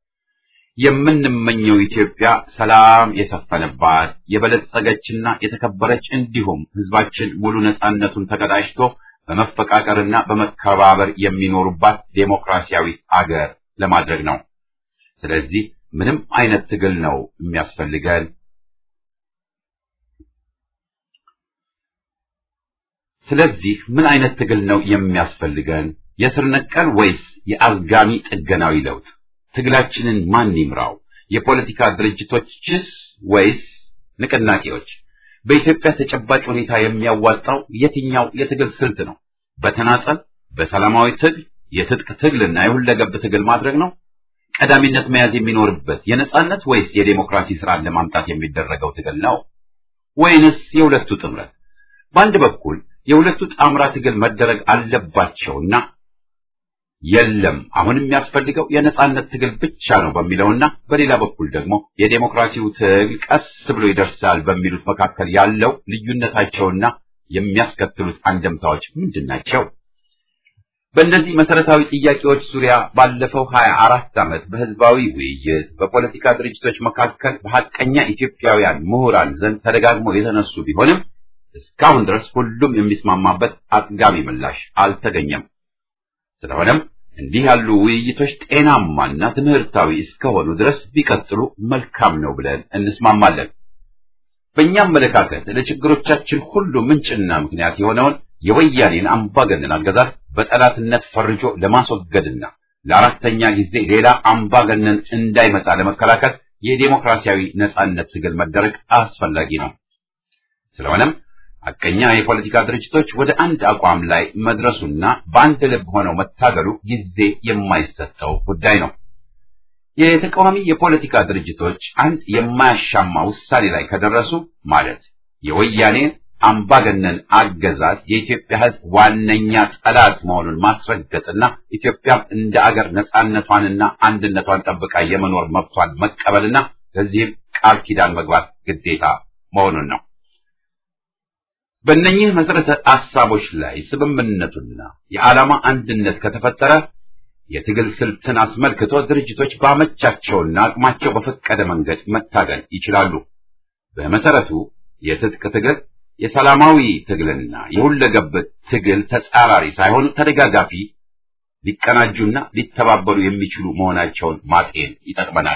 የምንመኘው ኢትዮጵያ ሰላም የሰፈነባት የበለጸገችና የተከበረች እንዲሁም ሕዝባችን ሙሉ ነጻነቱን ተቀዳጅቶ በመፈቃቀርና በመከባበር የሚኖሩባት ዴሞክራሲያዊ አገር ለማድረግ ነው። ስለዚህ ምንም አይነት ትግል ነው የሚያስፈልገን። ስለዚህ ምን አይነት ትግል ነው የሚያስፈልገን? የስር ነቀል ወይስ የአዝጋሚ ጥገናዊ ለውጥ? ትግላችንን ማን ይምራው? የፖለቲካ ድርጅቶችስ ወይስ ንቅናቄዎች? በኢትዮጵያ ተጨባጭ ሁኔታ የሚያዋጣው የትኛው የትግል ስልት ነው? በተናጠል በሰላማዊ ትግል የትጥቅ ትግልና የሁለገብ ትግል ማድረግ ነው? ቀዳሚነት መያዝ የሚኖርበት የነጻነት ወይስ የዴሞክራሲ ስርዓት ለማምጣት የሚደረገው ትግል ነው? ወይንስ የሁለቱ ጥምረት? በአንድ በኩል የሁለቱ ጣምራ ትግል መደረግ አለባቸውና የለም አሁን የሚያስፈልገው የነጻነት ትግል ብቻ ነው በሚለውና በሌላ በኩል ደግሞ የዴሞክራሲው ትግል ቀስ ብሎ ይደርሳል በሚሉት መካከል ያለው ልዩነታቸውና የሚያስከትሉት አንደምታዎች ምንድን ናቸው? በእነዚህ መሰረታዊ ጥያቄዎች ዙሪያ ባለፈው ሀያ አራት ዓመት በህዝባዊ ውይይት በፖለቲካ ድርጅቶች መካከል በሐቀኛ ኢትዮጵያውያን ምሁራን ዘንድ ተደጋግሞ የተነሱ ቢሆንም እስካሁን ድረስ ሁሉም የሚስማማበት አጥጋቢ ምላሽ አልተገኘም። ስለሆነም እንዲህ ያሉ ውይይቶች ጤናማና ትምህርታዊ እስከሆኑ ድረስ ቢቀጥሉ መልካም ነው ብለን እንስማማለን። በእኛ አመለካከት ለችግሮቻችን ሁሉ ምንጭና ምክንያት የሆነውን የወያኔን አምባገነን አገዛዝ በጠላትነት ፈርጆ ለማስወገድና ለአራተኛ ጊዜ ሌላ አምባገነን እንዳይመጣ ለመከላከል የዴሞክራሲያዊ ነጻነት ትግል መደረግ አስፈላጊ ነው። ስለሆነም ሐቀኛ የፖለቲካ ድርጅቶች ወደ አንድ አቋም ላይ መድረሱና በአንድ ልብ ሆነው መታገሉ ጊዜ የማይሰጠው ጉዳይ ነው። የተቃዋሚ የፖለቲካ ድርጅቶች አንድ የማያሻማ ውሳኔ ላይ ከደረሱ ማለት የወያኔ አምባገነን አገዛዝ የኢትዮጵያ ሕዝብ ዋነኛ ጠላት መሆኑን ማስረገጥና ኢትዮጵያም እንደ አገር ነጻነቷንና አንድነቷን ጠብቃ የመኖር መብቷን መቀበልና ለዚህም ቃል ኪዳን መግባት ግዴታ መሆኑን ነው። በእነኚህ መሰረተ ሐሳቦች ላይ ስምምነቱና የዓላማ አንድነት ከተፈጠረ የትግል ስልትን አስመልክቶ ድርጅቶች ባመቻቸውና አቅማቸው በፈቀደ መንገድ መታገል ይችላሉ። በመሰረቱ የትጥቅ ትግል የሰላማዊ ትግልና የሁለገብ ትግል ተጻራሪ ሳይሆኑ ተደጋጋፊ፣ ሊቀናጁና ሊተባበሩ የሚችሉ መሆናቸውን ማጤን ይጠቅመናል።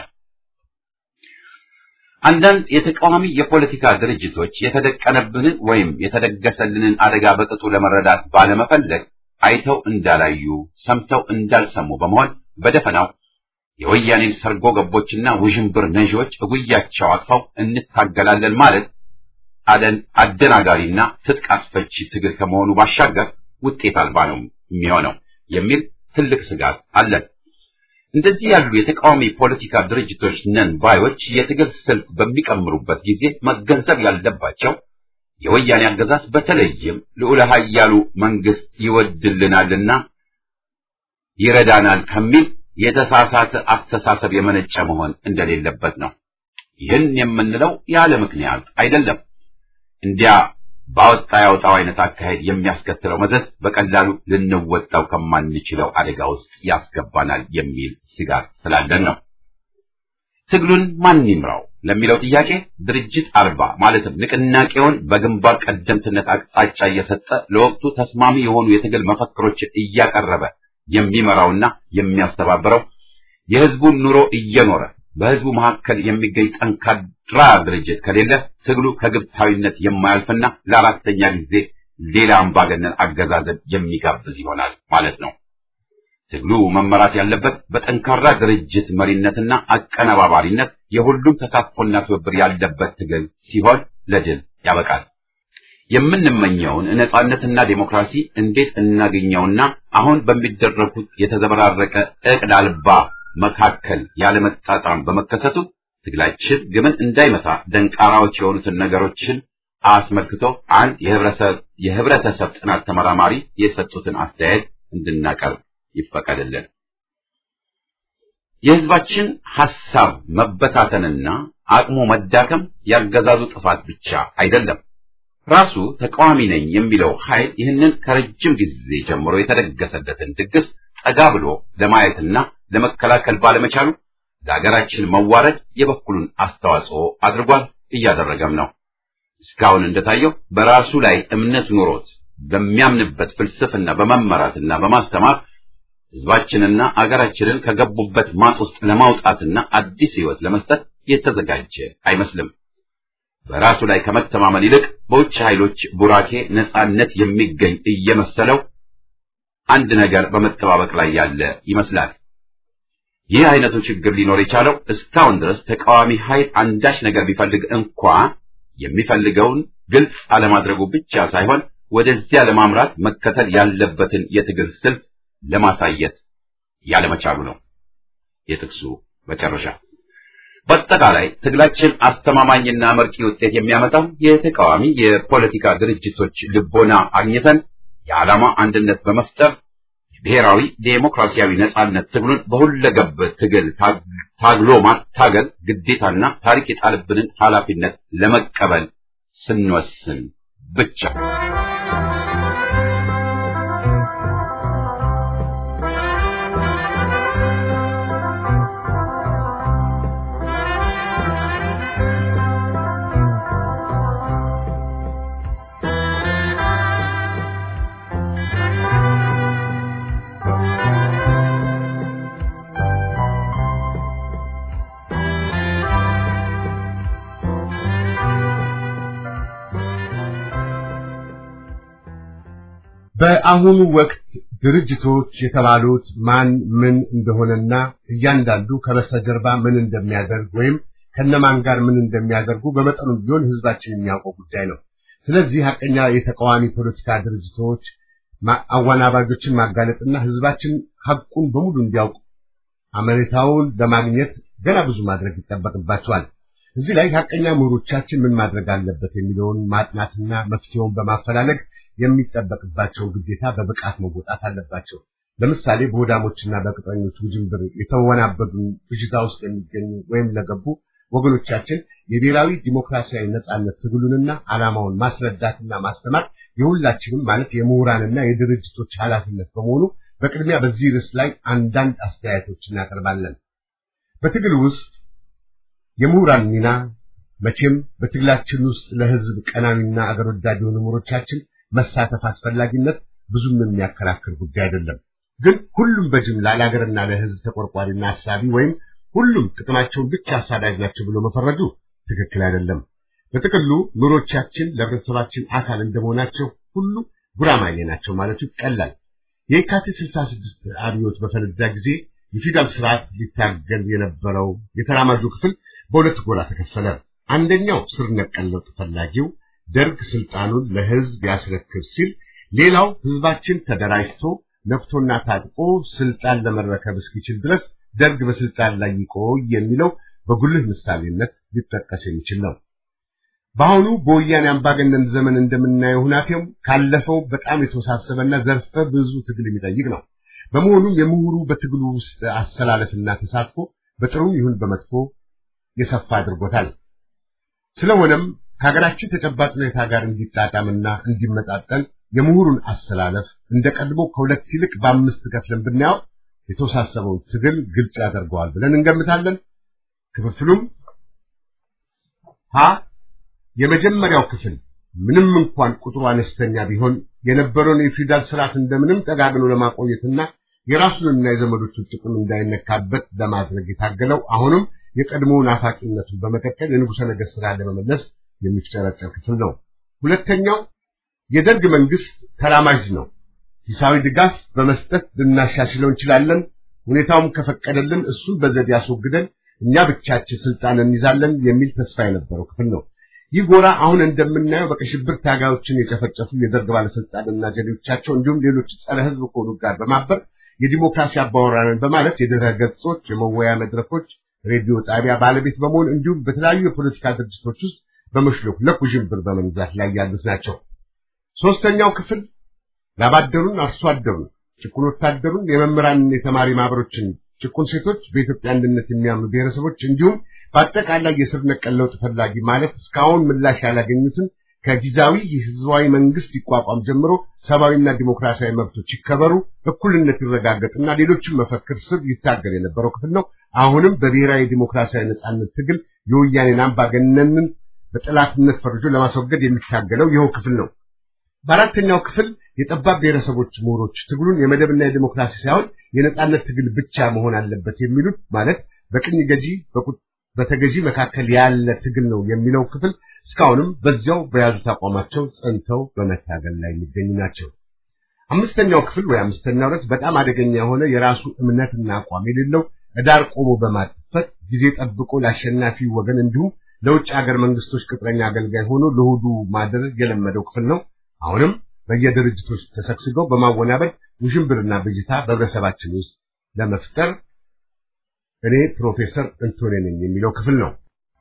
አንዳንድ የተቃዋሚ የፖለቲካ ድርጅቶች የተደቀነብንን ወይም የተደገሰልንን አደጋ በቅጡ ለመረዳት ባለመፈለግ አይተው እንዳላዩ ሰምተው እንዳልሰሙ በመሆን በደፈናው የወያኔን ሰርጎ ገቦችና ውዥንብር ነዢዎች እጉያቸው አጥፈው እንታገላለን ማለት አደን አደናጋሪና ትጥቅ አስፈቺ ትግል ከመሆኑ ባሻገር ውጤት አልባ ነው የሚሆነው የሚል ትልቅ ስጋት አለን። እንደዚህ ያሉ የተቃዋሚ ፖለቲካ ድርጅቶች ነን ባዮች የትግል ስልት በሚቀምሩበት ጊዜ መገንዘብ ያለባቸው የወያኔ አገዛዝ በተለይም ልዑለ ኃያሉ መንግስት ይወድልናልና ይረዳናል ከሚል የተሳሳተ አስተሳሰብ የመነጨ መሆን እንደሌለበት ነው። ይህን የምንለው ያለ ምክንያት አይደለም። እንዲያ ባወጣ ያወጣው አይነት አካሄድ የሚያስከትለው መዘዝ በቀላሉ ልንወጣው ከማንችለው አደጋ ውስጥ ያስገባናል የሚል ስጋት ስላለን ነው። ትግሉን ማን ይምራው ለሚለው ጥያቄ ድርጅት አልባ ማለትም ንቅናቄውን በግንባር ቀደምትነት አቅጣጫ እየሰጠ ለወቅቱ ተስማሚ የሆኑ የትግል መፈክሮችን እያቀረበ የሚመራውና የሚያስተባብረው የህዝቡን ኑሮ እየኖረ በህዝቡ መካከል የሚገኝ ጠንካራ ድርጅት ከሌለ ትግሉ ከግብታዊነት የማያልፍና ለአራተኛ ጊዜ ሌላ አምባገነን አገዛዝን የሚጋብዝ ይሆናል ማለት ነው። ትግሉ መመራት ያለበት በጠንካራ ድርጅት መሪነትና አቀነባባሪነት የሁሉም ተሳትፎና ትብብር ያለበት ትግል ሲሆን ለድል ያበቃል። የምንመኘውን ነጻነትና ዴሞክራሲ እንዴት እናገኘውና አሁን በሚደረጉት የተዘበራረቀ ዕቅድ አልባ መካከል ያለመጣጣም በመከሰቱ ትግላችን ግብን እንዳይመታ ደንቃራዎች የሆኑትን ነገሮችን አስመልክቶ አንድ የህብረተሰብ ጥናት ተመራማሪ የሰጡትን አስተያየት እንድናቀርብ ይፈቀድልን። የህዝባችን ሐሳብ መበታተንና አቅሙ መዳከም ያገዛዙ ጥፋት ብቻ አይደለም። ራሱ ተቃዋሚ ነኝ የሚለው ኃይል ይህንን ከረጅም ጊዜ ጀምሮ የተደገሰለትን ድግስ ጠጋ ብሎ ለማየትና ለመከላከል ባለመቻሉ ለሀገራችን መዋረድ የበኩሉን አስተዋጽኦ አድርጓል፣ እያደረገም ነው። እስካሁን እንደታየው በራሱ ላይ እምነት ኑሮት በሚያምንበት ፍልስፍና በመመራትና በማስተማር ህዝባችንና አገራችንን ከገቡበት ማጥ ውስጥ ለማውጣትና አዲስ ህይወት ለመስጠት የተዘጋጀ አይመስልም። በራሱ ላይ ከመተማመን ይልቅ በውጭ ኃይሎች ቡራኬ ነጻነት የሚገኝ እየመሰለው አንድ ነገር በመጠባበቅ ላይ ያለ ይመስላል። ይህ አይነቱ ችግር ሊኖር የቻለው እስካሁን ድረስ ተቃዋሚ ኃይል አንዳች ነገር ቢፈልግ እንኳ የሚፈልገውን ግልጽ አለማድረጉ ብቻ ሳይሆን ወደዚያ ለማምራት መከተል ያለበትን የትግል ስልት ለማሳየት ያለመቻሉ ነው። የጥቅሱ መጨረሻ። በአጠቃላይ ትግላችን አስተማማኝና መርቂ ውጤት የሚያመጣው የተቃዋሚ የፖለቲካ ድርጅቶች ልቦና አግኝተን የዓላማ አንድነት በመፍጠር ብሔራዊ ዴሞክራሲያዊ ነጻነት ትግሉን በሁለገብ ትግል ታግሎ ማታገል ግዴታና ታሪክ የጣልብንን ኃላፊነት ለመቀበል ስንወስን ብቻ። በአሁኑ ወቅት ድርጅቶች የተባሉት ማን ምን እንደሆነና እያንዳንዱ ከበስተጀርባ ምን እንደሚያደርግ ወይም ከነማን ጋር ምን እንደሚያደርጉ በመጠኑም ቢሆን ህዝባችን የሚያውቀው ጉዳይ ነው። ስለዚህ ሀቀኛ የተቃዋሚ ፖለቲካ ድርጅቶች አወናባጆችን ማጋለጥና ህዝባችን ሀቁን በሙሉ እንዲያውቅ አመኔታውን ለማግኘት ገና ብዙ ማድረግ ይጠበቅባቸዋል። እዚህ ላይ ሀቀኛ ምሁሮቻችን ምን ማድረግ አለበት የሚለውን ማጥናትና መፍትሄውን በማፈላለግ የሚጠበቅባቸውን ግዴታ በብቃት መወጣት አለባቸው። ለምሳሌ በሆዳሞችና በቅጥረኞች ውጅንብር የተወናበዱ ብዥታ ውስጥ የሚገኙ ወይም ለገቡ ወገኖቻችን የብሔራዊ ዲሞክራሲያዊ ነጻነት ትግሉንና ዓላማውን ማስረዳትና ማስተማር የሁላችንም ማለት የምሁራንና የድርጅቶች ኃላፊነት በመሆኑ በቅድሚያ በዚህ ርዕስ ላይ አንዳንድ አስተያየቶች እናቀርባለን። በትግል ውስጥ የምሁራን ሚና መቼም በትግላችን ውስጥ ለህዝብ ቀናሚና አገር ወዳድ የሆኑ ምሁሮቻችን መሳተፍ አስፈላጊነት ብዙም የሚያከራክር ጉዳይ አይደለም። ግን ሁሉም በጅምላ ለሀገርና ለህዝብ ተቆርቋሪና አሳቢ ወይም ሁሉም ጥቅማቸውን ብቻ አሳዳጅ ናቸው ብሎ መፈረጁ ትክክል አይደለም። በጥቅሉ ምሁሮቻችን ለህብረተሰባችን አካል እንደመሆናቸው ሁሉ ጉራማይሌ ናቸው ማለቱ ይቀላል። የካቲት 66 አብዮት በፈነዳ ጊዜ የፊውዳል ስርዓት ሊታገል የነበረው የተራማጁ ክፍል በሁለት ጎራ ተከፈለ። አንደኛው ስር ነቀል ለውጥ ፈላጊው ደርግ ስልጣኑን ለህዝብ ያስረክብ ሲል፣ ሌላው ህዝባችን ተደራጅቶ ነፍቶና ታጥቆ ስልጣን ለመረከብ እስኪችል ድረስ ደርግ በስልጣን ላይ ይቆይ የሚለው በጉልህ ምሳሌነት ሊጠቀስ የሚችል ነው። በአሁኑ በወያኔ አምባገነን ዘመን እንደምናየው ሁናቴው ካለፈው በጣም የተወሳሰበና ዘርፈ ብዙ ትግል የሚጠይቅ ነው። በመሆኑም የምሁሩ በትግሉ ውስጥ አሰላለፍና ተሳትፎ በጥሩም ይሁን በመጥፎ የሰፋ አድርጎታል። ስለሆነም ከሀገራችን ተጨባጭ ሁኔታ ጋር እንዲጣጣምና እንዲመጣጠን የምሁሩን አሰላለፍ እንደ ቀድሞ ከሁለት ይልቅ በአምስት ከፍለን ብናየው የተወሳሰበውን ትግል ግልጽ ያደርገዋል ብለን እንገምታለን። ክፍፍሉም ሀ የመጀመሪያው ክፍል ምንም እንኳን ቁጥሩ አነስተኛ ቢሆን የነበረውን የፊውዳል ስርዓት እንደምንም ጠጋግኖ ለማቆየትና የራሱንና የዘመዶቹን ጥቅም እንዳይነካበት ለማድረግ የታገለው አሁንም የቀድሞውን አፋቂነቱን በመቀጠል የንጉሠ ነገሥት ስራ ለመመለስ የሚፍጨረጨር ክፍል ነው። ሁለተኛው የደርግ መንግስት ተራማጅ ነው። ሂሳዊ ድጋፍ በመስጠት ልናሻሽለው እንችላለን። ሁኔታውም ከፈቀደልን እሱን በዘዴ ያስወግደን እኛ ብቻችን ስልጣን እንይዛለን የሚል ተስፋ የነበረው ክፍል ነው። ይህ ጎራ አሁን እንደምናየው በቀይ ሽብር ታጋዮችን የጨፈጨፉ የደርግ ባለስልጣንና ጀሌዎቻቸው እንዲሁም ሌሎች ጸረ ሕዝብ ከሆኑ ጋር በማበር የዲሞክራሲ አባወራንን በማለት የድረ ገጾች፣ የመወያ መድረኮች፣ ሬዲዮ ጣቢያ ባለቤት በመሆን እንዲሁም በተለያዩ የፖለቲካ ድርጅቶች ውስጥ በመሽለክ ለኩዥንብር በመንዛት ላይ ያሉት ናቸው። ሶስተኛው ክፍል ላባደሩን፣ አርሶ አደሩን፣ ጭቁን ወታደሩን፣ የመምህራንና የተማሪ ማህበሮችን፣ ጭቁን ሴቶች፣ በኢትዮጵያ አንድነት የሚያምኑ ብሔረሰቦች እንዲሁም በአጠቃላይ የስር ነቀል ለውጥ ፈላጊ ማለት እስካሁን ምላሽ ያላገኙትን ከጊዜያዊ የህዝባዊ መንግስት ይቋቋም ጀምሮ ሰብአዊና ዲሞክራሲያዊ መብቶች ይከበሩ፣ እኩልነት ይረጋገጥና ሌሎችም መፈክር ስር ይታገል የነበረው ክፍል ነው። አሁንም በብሔራዊ ዲሞክራሲያዊ ነጻነት ትግል የወያኔን አምባገነንን በጠላትነት ፈርጆ ለማስወገድ የሚታገለው ይኸው ክፍል ነው። በአራተኛው ክፍል የጠባብ ብሔረሰቦች ምሁሮች ትግሉን የመደብና የዲሞክራሲ ሳይሆን የነጻነት ትግል ብቻ መሆን አለበት የሚሉት ማለት በቅኝ ገዢ በተገዢ መካከል ያለ ትግል ነው የሚለው ክፍል እስካሁንም በዚያው በያዙት አቋማቸው ጸንተው በመታገል ላይ የሚገኙ ናቸው። አምስተኛው ክፍል ወይ አምስተኛው ረት በጣም አደገኛ የሆነ የራሱ እምነትና አቋም የሌለው ዳር ቆሞ በማጥፈት ጊዜ ጠብቆ ለአሸናፊ ወገን እንዲሁም ለውጭ ሀገር መንግስቶች ቅጥረኛ አገልጋይ ሆኖ ለሆዱ ማደር የለመደው ክፍል ነው። አሁንም በየድርጅቶች ተሰግስገው በማወናበድ ውዥንብርና ብጅታ በህብረተሰባችን ውስጥ ለመፍጠር እኔ ፕሮፌሰር እንቶኔ ነኝ የሚለው ክፍል ነው።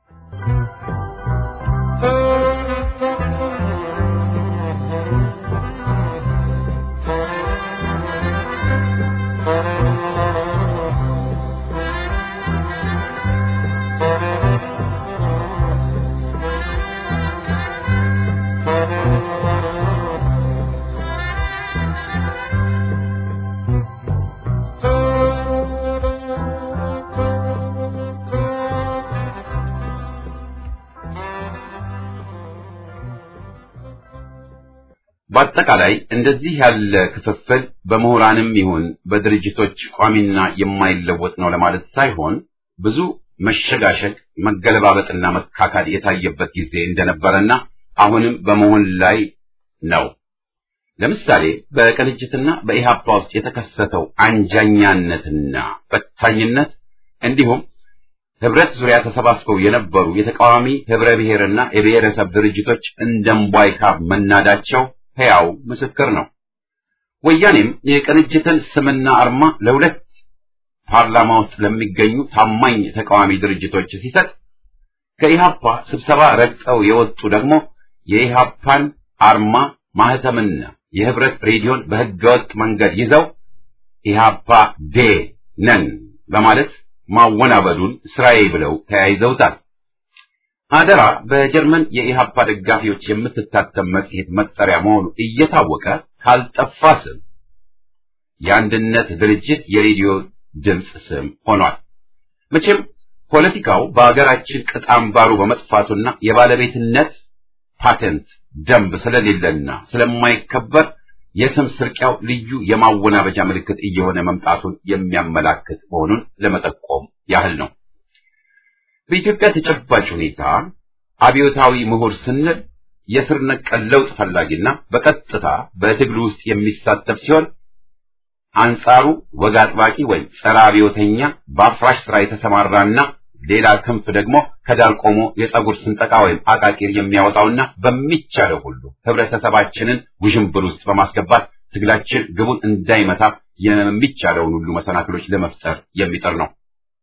በአጠቃላይ እንደዚህ ያለ ክፍፍል በምሁራንም ይሁን በድርጅቶች ቋሚና የማይለወጥ ነው ለማለት ሳይሆን ብዙ መሸጋሸግ፣ መገለባበጥና መካካድ የታየበት ጊዜ እንደነበረና አሁንም በመሆን ላይ ነው። ለምሳሌ በቅንጅትና በኢህአፓ ውስጥ የተከሰተው አንጃኛነትና በታኝነት እንዲሁም ህብረት ዙሪያ ተሰባስበው የነበሩ የተቃዋሚ ህብረ ብሔርና የብሔረሰብ ድርጅቶች እንደ እምቧይ ካብ መናዳቸው ሕያው ምስክር ነው። ወያኔም የቅንጅትን ስምና አርማ ለሁለት ፓርላማ ውስጥ ለሚገኙ ታማኝ ተቃዋሚ ድርጅቶች ሲሰጥ ከኢሃፓ ስብሰባ ረግጠው የወጡ ደግሞ የኢሃፓን አርማ ማህተምና የህብረት ሬዲዮን በህገወጥ መንገድ ይዘው ኢሃፓ ዴ ነን በማለት ማወናበዱን ስራዬ ብለው ተያይዘውታል። አደራ በጀርመን የኢሃፓ ደጋፊዎች የምትታተም መጽሔት መጠሪያ መሆኑ እየታወቀ ካልጠፋ ስም የአንድነት ድርጅት የሬዲዮ ድምፅ ስም ሆኗል። መቼም ፖለቲካው በአገራችን ቅጥ አምባሩ በመጥፋቱና የባለቤትነት ፓተንት ደንብ ስለሌለና ስለማይከበር የስም ስርቂያው ልዩ የማወናበጃ ምልክት እየሆነ መምጣቱን የሚያመላክት መሆኑን ለመጠቆም ያህል ነው። በኢትዮጵያ ተጨባጭ ሁኔታ አብዮታዊ ምሁር ስንል የስር ነቀል ለውጥ ፈላጊና በቀጥታ በትግሉ ውስጥ የሚሳተፍ ሲሆን አንጻሩ ወግ አጥባቂ ወይም ጸረ አብዮተኛ በአፍራሽ ስራ የተሰማራና ሌላ ክንፍ ደግሞ ከዳር ቆሞ የጸጉር ስንጠቃ ወይም አቃቂር የሚያወጣውና በሚቻለው ሁሉ ህብረተሰባችንን ውዥንብር ውስጥ በማስገባት ትግላችን ግቡን እንዳይመታ የሚቻለውን ሁሉ መሰናክሎች ለመፍጠር የሚጥር ነው።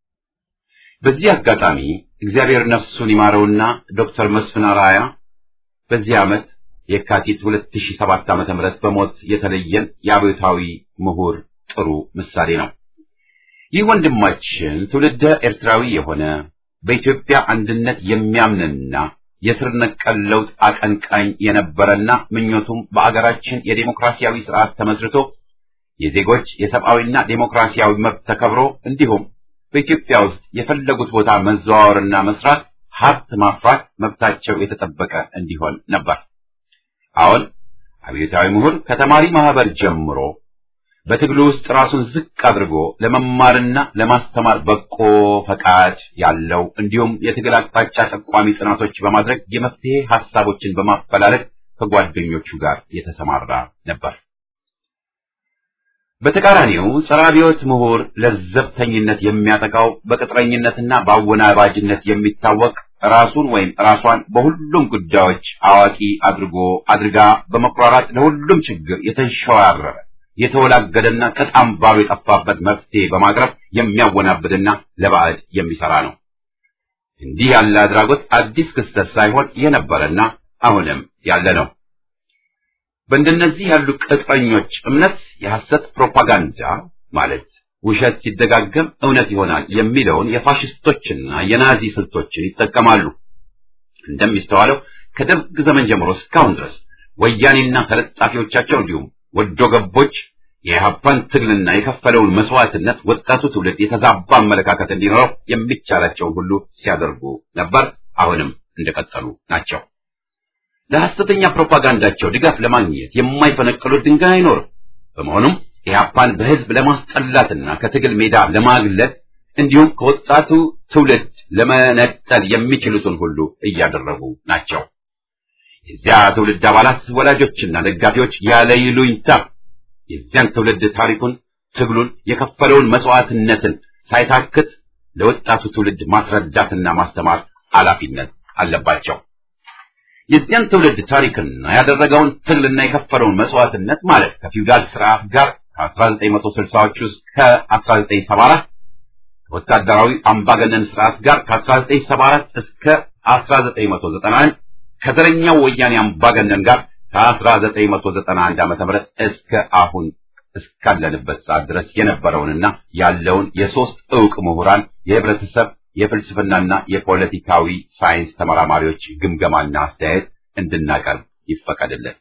በዚህ አጋጣሚ እግዚአብሔር ነፍሱን ይማረውና ዶክተር መስፍን አርአያ በዚህ ዓመት የካቲት 2007 ዓ.ም በሞት የተለየን የአብዮታዊ ምሁር ጥሩ ምሳሌ ነው። ይህ ወንድማችን ትውልደ ኤርትራዊ የሆነ በኢትዮጵያ አንድነት የሚያምንና የስር ነቀል ለውጥ አቀንቃኝ የነበረና ምኞቱም በአገራችን የዴሞክራሲያዊ ስርዓት ተመስርቶ የዜጎች የሰብአዊና ዴሞክራሲያዊ መብት ተከብሮ እንዲሁም በኢትዮጵያ ውስጥ የፈለጉት ቦታ መዘዋወርና መስራት፣ ሀብት ማፍራት መብታቸው የተጠበቀ እንዲሆን ነበር። አሁን አብዮታዊ ምሁር ከተማሪ ማህበር ጀምሮ በትግሉ ውስጥ ራሱን ዝቅ አድርጎ ለመማርና ለማስተማር በቆ ፈቃድ ያለው እንዲሁም የትግል አቅጣጫ ጠቋሚ ጥናቶች በማድረግ የመፍትሄ ሐሳቦችን በማፈላለግ ከጓደኞቹ ጋር የተሰማራ ነበር። በተቃራኒው ጸረ አብዮት ምሁር ለዘብተኝነት የሚያጠቃው በቅጥረኝነትና በአወናባጅነት የሚታወቅ ራሱን ወይም ራሷን በሁሉም ጉዳዮች አዋቂ አድርጎ አድርጋ በመኩራራት ለሁሉም ችግር የተንሸዋረረ የተወላገደና ቅጥ አምባሩ የጠፋበት መፍትሄ በማቅረብ የሚያወናብድና ለባዕድ የሚሰራ ነው። እንዲህ ያለ አድራጎት አዲስ ክስተት ሳይሆን የነበረና አሁንም ያለ ነው። በእንደነዚህ ያሉ ቅጥረኞች እምነት የሐሰት ፕሮፓጋንዳ ማለት ውሸት ሲደጋገም እውነት ይሆናል የሚለውን የፋሽስቶችና የናዚ ስልቶችን ይጠቀማሉ። እንደሚስተዋለው ከደርግ ዘመን ጀምሮ እስካሁን ድረስ ወያኔና ተለጣፊዎቻቸው እንዲሁም ወዶ ገቦች የኢህአፓን ትግልና የከፈለውን መስዋዕትነት ወጣቱ ትውልድ የተዛባ አመለካከት እንዲኖረው የሚቻላቸውን ሁሉ ሲያደርጉ ነበር። አሁንም እንደቀጠሉ ናቸው። ለሐሰተኛ ፕሮፓጋንዳቸው ድጋፍ ለማግኘት የማይፈነቅሉት ድንጋይ አይኖርም። በመሆኑም ኢህአፓን በህዝብ ለማስጠላትና ከትግል ሜዳ ለማግለል እንዲሁም ከወጣቱ ትውልድ ለመነጠል የሚችሉትን ሁሉ እያደረጉ ናቸው። የዚያ ትውልድ አባላት ወላጆችና ደጋፊዎች ያለ ይሉኝታ የዚያን ትውልድ ታሪኩን፣ ትግሉን፣ የከፈለውን መስዋዕትነትን ሳይታክት ለወጣቱ ትውልድ ማስረዳትና ማስተማር ኃላፊነት አለባቸው። የዚያን ትውልድ ታሪክና ያደረገውን ትግልና የከፈለውን መስዋዕትነት ማለት ከፊውዳል ስርዓት ጋር ከ1960ዎቹ እስከ 1974 ወታደራዊ አምባገነን ስርዓት ጋር ከ1974 እስከ 1991 ከዘረኛው ወያኔ አምባገነን ጋር ከ1991 ዓ.ም እስከ አሁን እስካለንበት ሰዓት ድረስ የነበረውንና ያለውን የሶስት ዕውቅ ምሁራን የህብረተሰብ የፍልስፍናና የፖለቲካዊ ሳይንስ ተመራማሪዎች ግምገማና አስተያየት እንድናቀርብ ይፈቀድልን።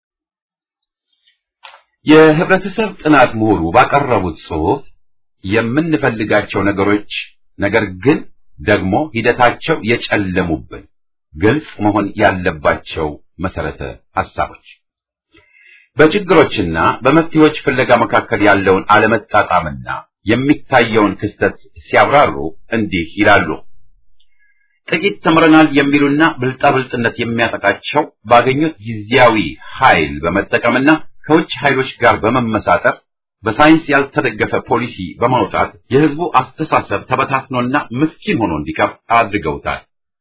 የህብረተሰብ ጥናት ምሁሩ ባቀረቡት ጽሑፍ የምንፈልጋቸው ነገሮች ነገር ግን ደግሞ ሂደታቸው የጨለሙብን ግልጽ መሆን ያለባቸው መሰረተ ሐሳቦች በችግሮችና በመፍትሄዎች ፍለጋ መካከል ያለውን አለመጣጣምና የሚታየውን ክስተት ሲያብራሩ እንዲህ ይላሉ። ጥቂት ተምረናል የሚሉና ብልጣብልጥነት የሚያጠቃቸው ባገኙት ጊዜያዊ ኃይል በመጠቀምና ከውጭ ኃይሎች ጋር በመመሳጠር በሳይንስ ያልተደገፈ ፖሊሲ በማውጣት የህዝቡ አስተሳሰብ ተበታትኖና ምስኪን ሆኖ እንዲቀር አድርገውታል።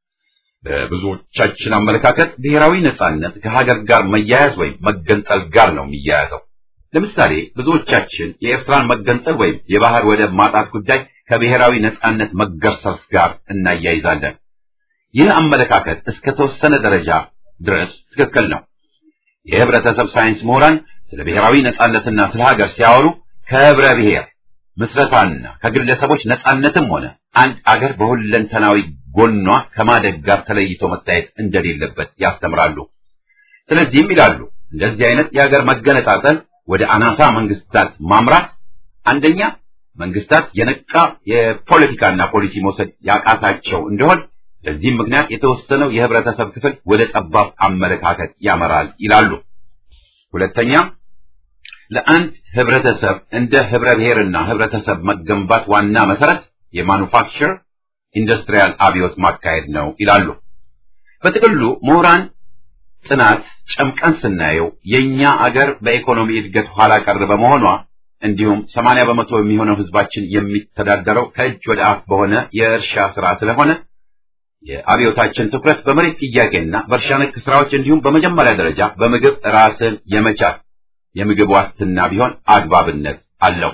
በብዙዎቻችን አመለካከት ብሔራዊ ነጻነት ከሀገር ጋር መያያዝ ወይም መገንጠል ጋር ነው የሚያያዘው። ለምሳሌ ብዙዎቻችን የኤርትራን መገንጠል ወይም የባህር ወደብ ማጣት ጉዳይ ከብሔራዊ ነጻነት መገርሰስ ጋር እናያይዛለን። ይህ አመለካከት እስከ ተወሰነ ደረጃ ድረስ ትክክል ነው። የህብረተሰብ ሳይንስ ምሁራን ስለ ብሔራዊ ነጻነትና ስለ ሀገር ሲያወሩ ከህብረ ብሔር ምስረታና ከግለሰቦች ነጻነትም ሆነ አንድ አገር በሁለንተናዊ ጎኗ ከማደግ ጋር ተለይቶ መታየት እንደሌለበት ያስተምራሉ። ስለዚህም ይላሉ እንደዚህ አይነት የሀገር መገነጣጠል ወደ አናሳ መንግስታት ማምራት አንደኛ መንግስታት የነቃ የፖለቲካና ፖሊሲ መውሰድ ያቃታቸው እንደሆን በዚህም ምክንያት የተወሰነው የህብረተሰብ ክፍል ወደ ጠባብ አመለካከት ያመራል ይላሉ። ሁለተኛ ለአንድ ህብረተሰብ እንደ ህብረ ብሔርና ህብረተሰብ መገንባት ዋና መሰረት የማኑፋክቸር ኢንዱስትሪያል አብዮት ማካሄድ ነው ይላሉ። በጥቅሉ ምሁራን ጥናት ጨምቀን ስናየው የኛ አገር በኢኮኖሚ እድገት ኋላ ቀር በመሆኗ እንዲሁም ሰማንያ በመቶ የሚሆነው ህዝባችን የሚተዳደረው ከእጅ ወደ አፍ በሆነ የእርሻ ስራ ስለሆነ የአብዮታችን ትኩረት በመሬት ጥያቄና በእርሻ ነክ ስራዎች እንዲሁም በመጀመሪያ ደረጃ በምግብ ራስን የመቻል የምግብ ዋስትና ቢሆን አግባብነት አለው።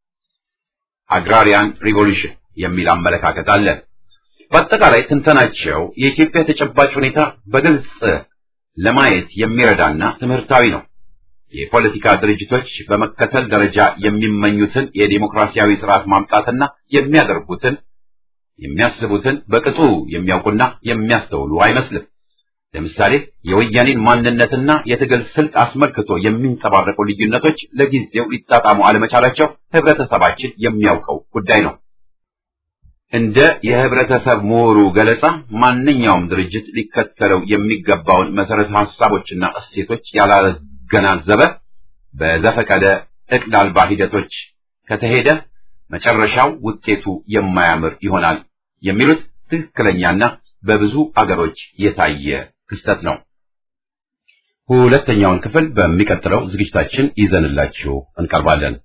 አግራሪያን ሪቮሉሽን የሚል አመለካከት አለ። በአጠቃላይ ትንተናቸው የኢትዮጵያ ተጨባጭ ሁኔታ በግልጽ ለማየት የሚረዳና ትምህርታዊ ነው። የፖለቲካ ድርጅቶች በመከተል ደረጃ የሚመኙትን የዲሞክራሲያዊ ስርዓት ማምጣትና የሚያደርጉትን የሚያስቡትን በቅጡ የሚያውቁና የሚያስተውሉ አይመስልም። ለምሳሌ የወያኔን ማንነትና የትግል ስልት አስመልክቶ የሚንጸባረቁ ልዩነቶች ለጊዜው ሊጣጣሙ አለመቻላቸው ህብረተሰባችን የሚያውቀው ጉዳይ ነው። እንደ የህብረተሰብ ምሁሩ ገለጻ ማንኛውም ድርጅት ሊከተለው የሚገባውን መሰረተ ሀሳቦችና እሴቶች ያላገናዘበ በዘፈቀደ እቅድ አልባ ሂደቶች ከተሄደ መጨረሻው ውጤቱ የማያምር ይሆናል የሚሉት ትክክለኛና በብዙ አገሮች የታየ ክስተት ነው። ሁለተኛውን ክፍል በሚቀጥለው ዝግጅታችን ይዘንላችሁ እንቀርባለን።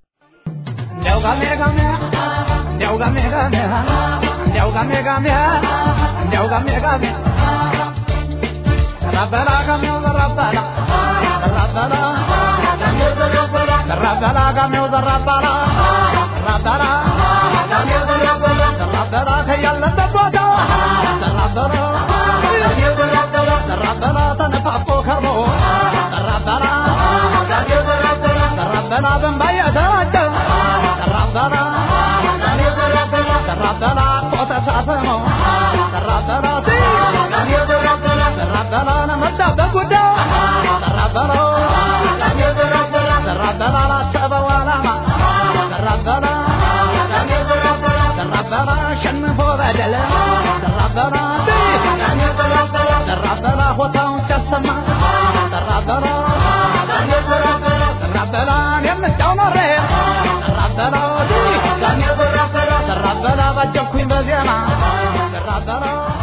Rabba ተሳሰረ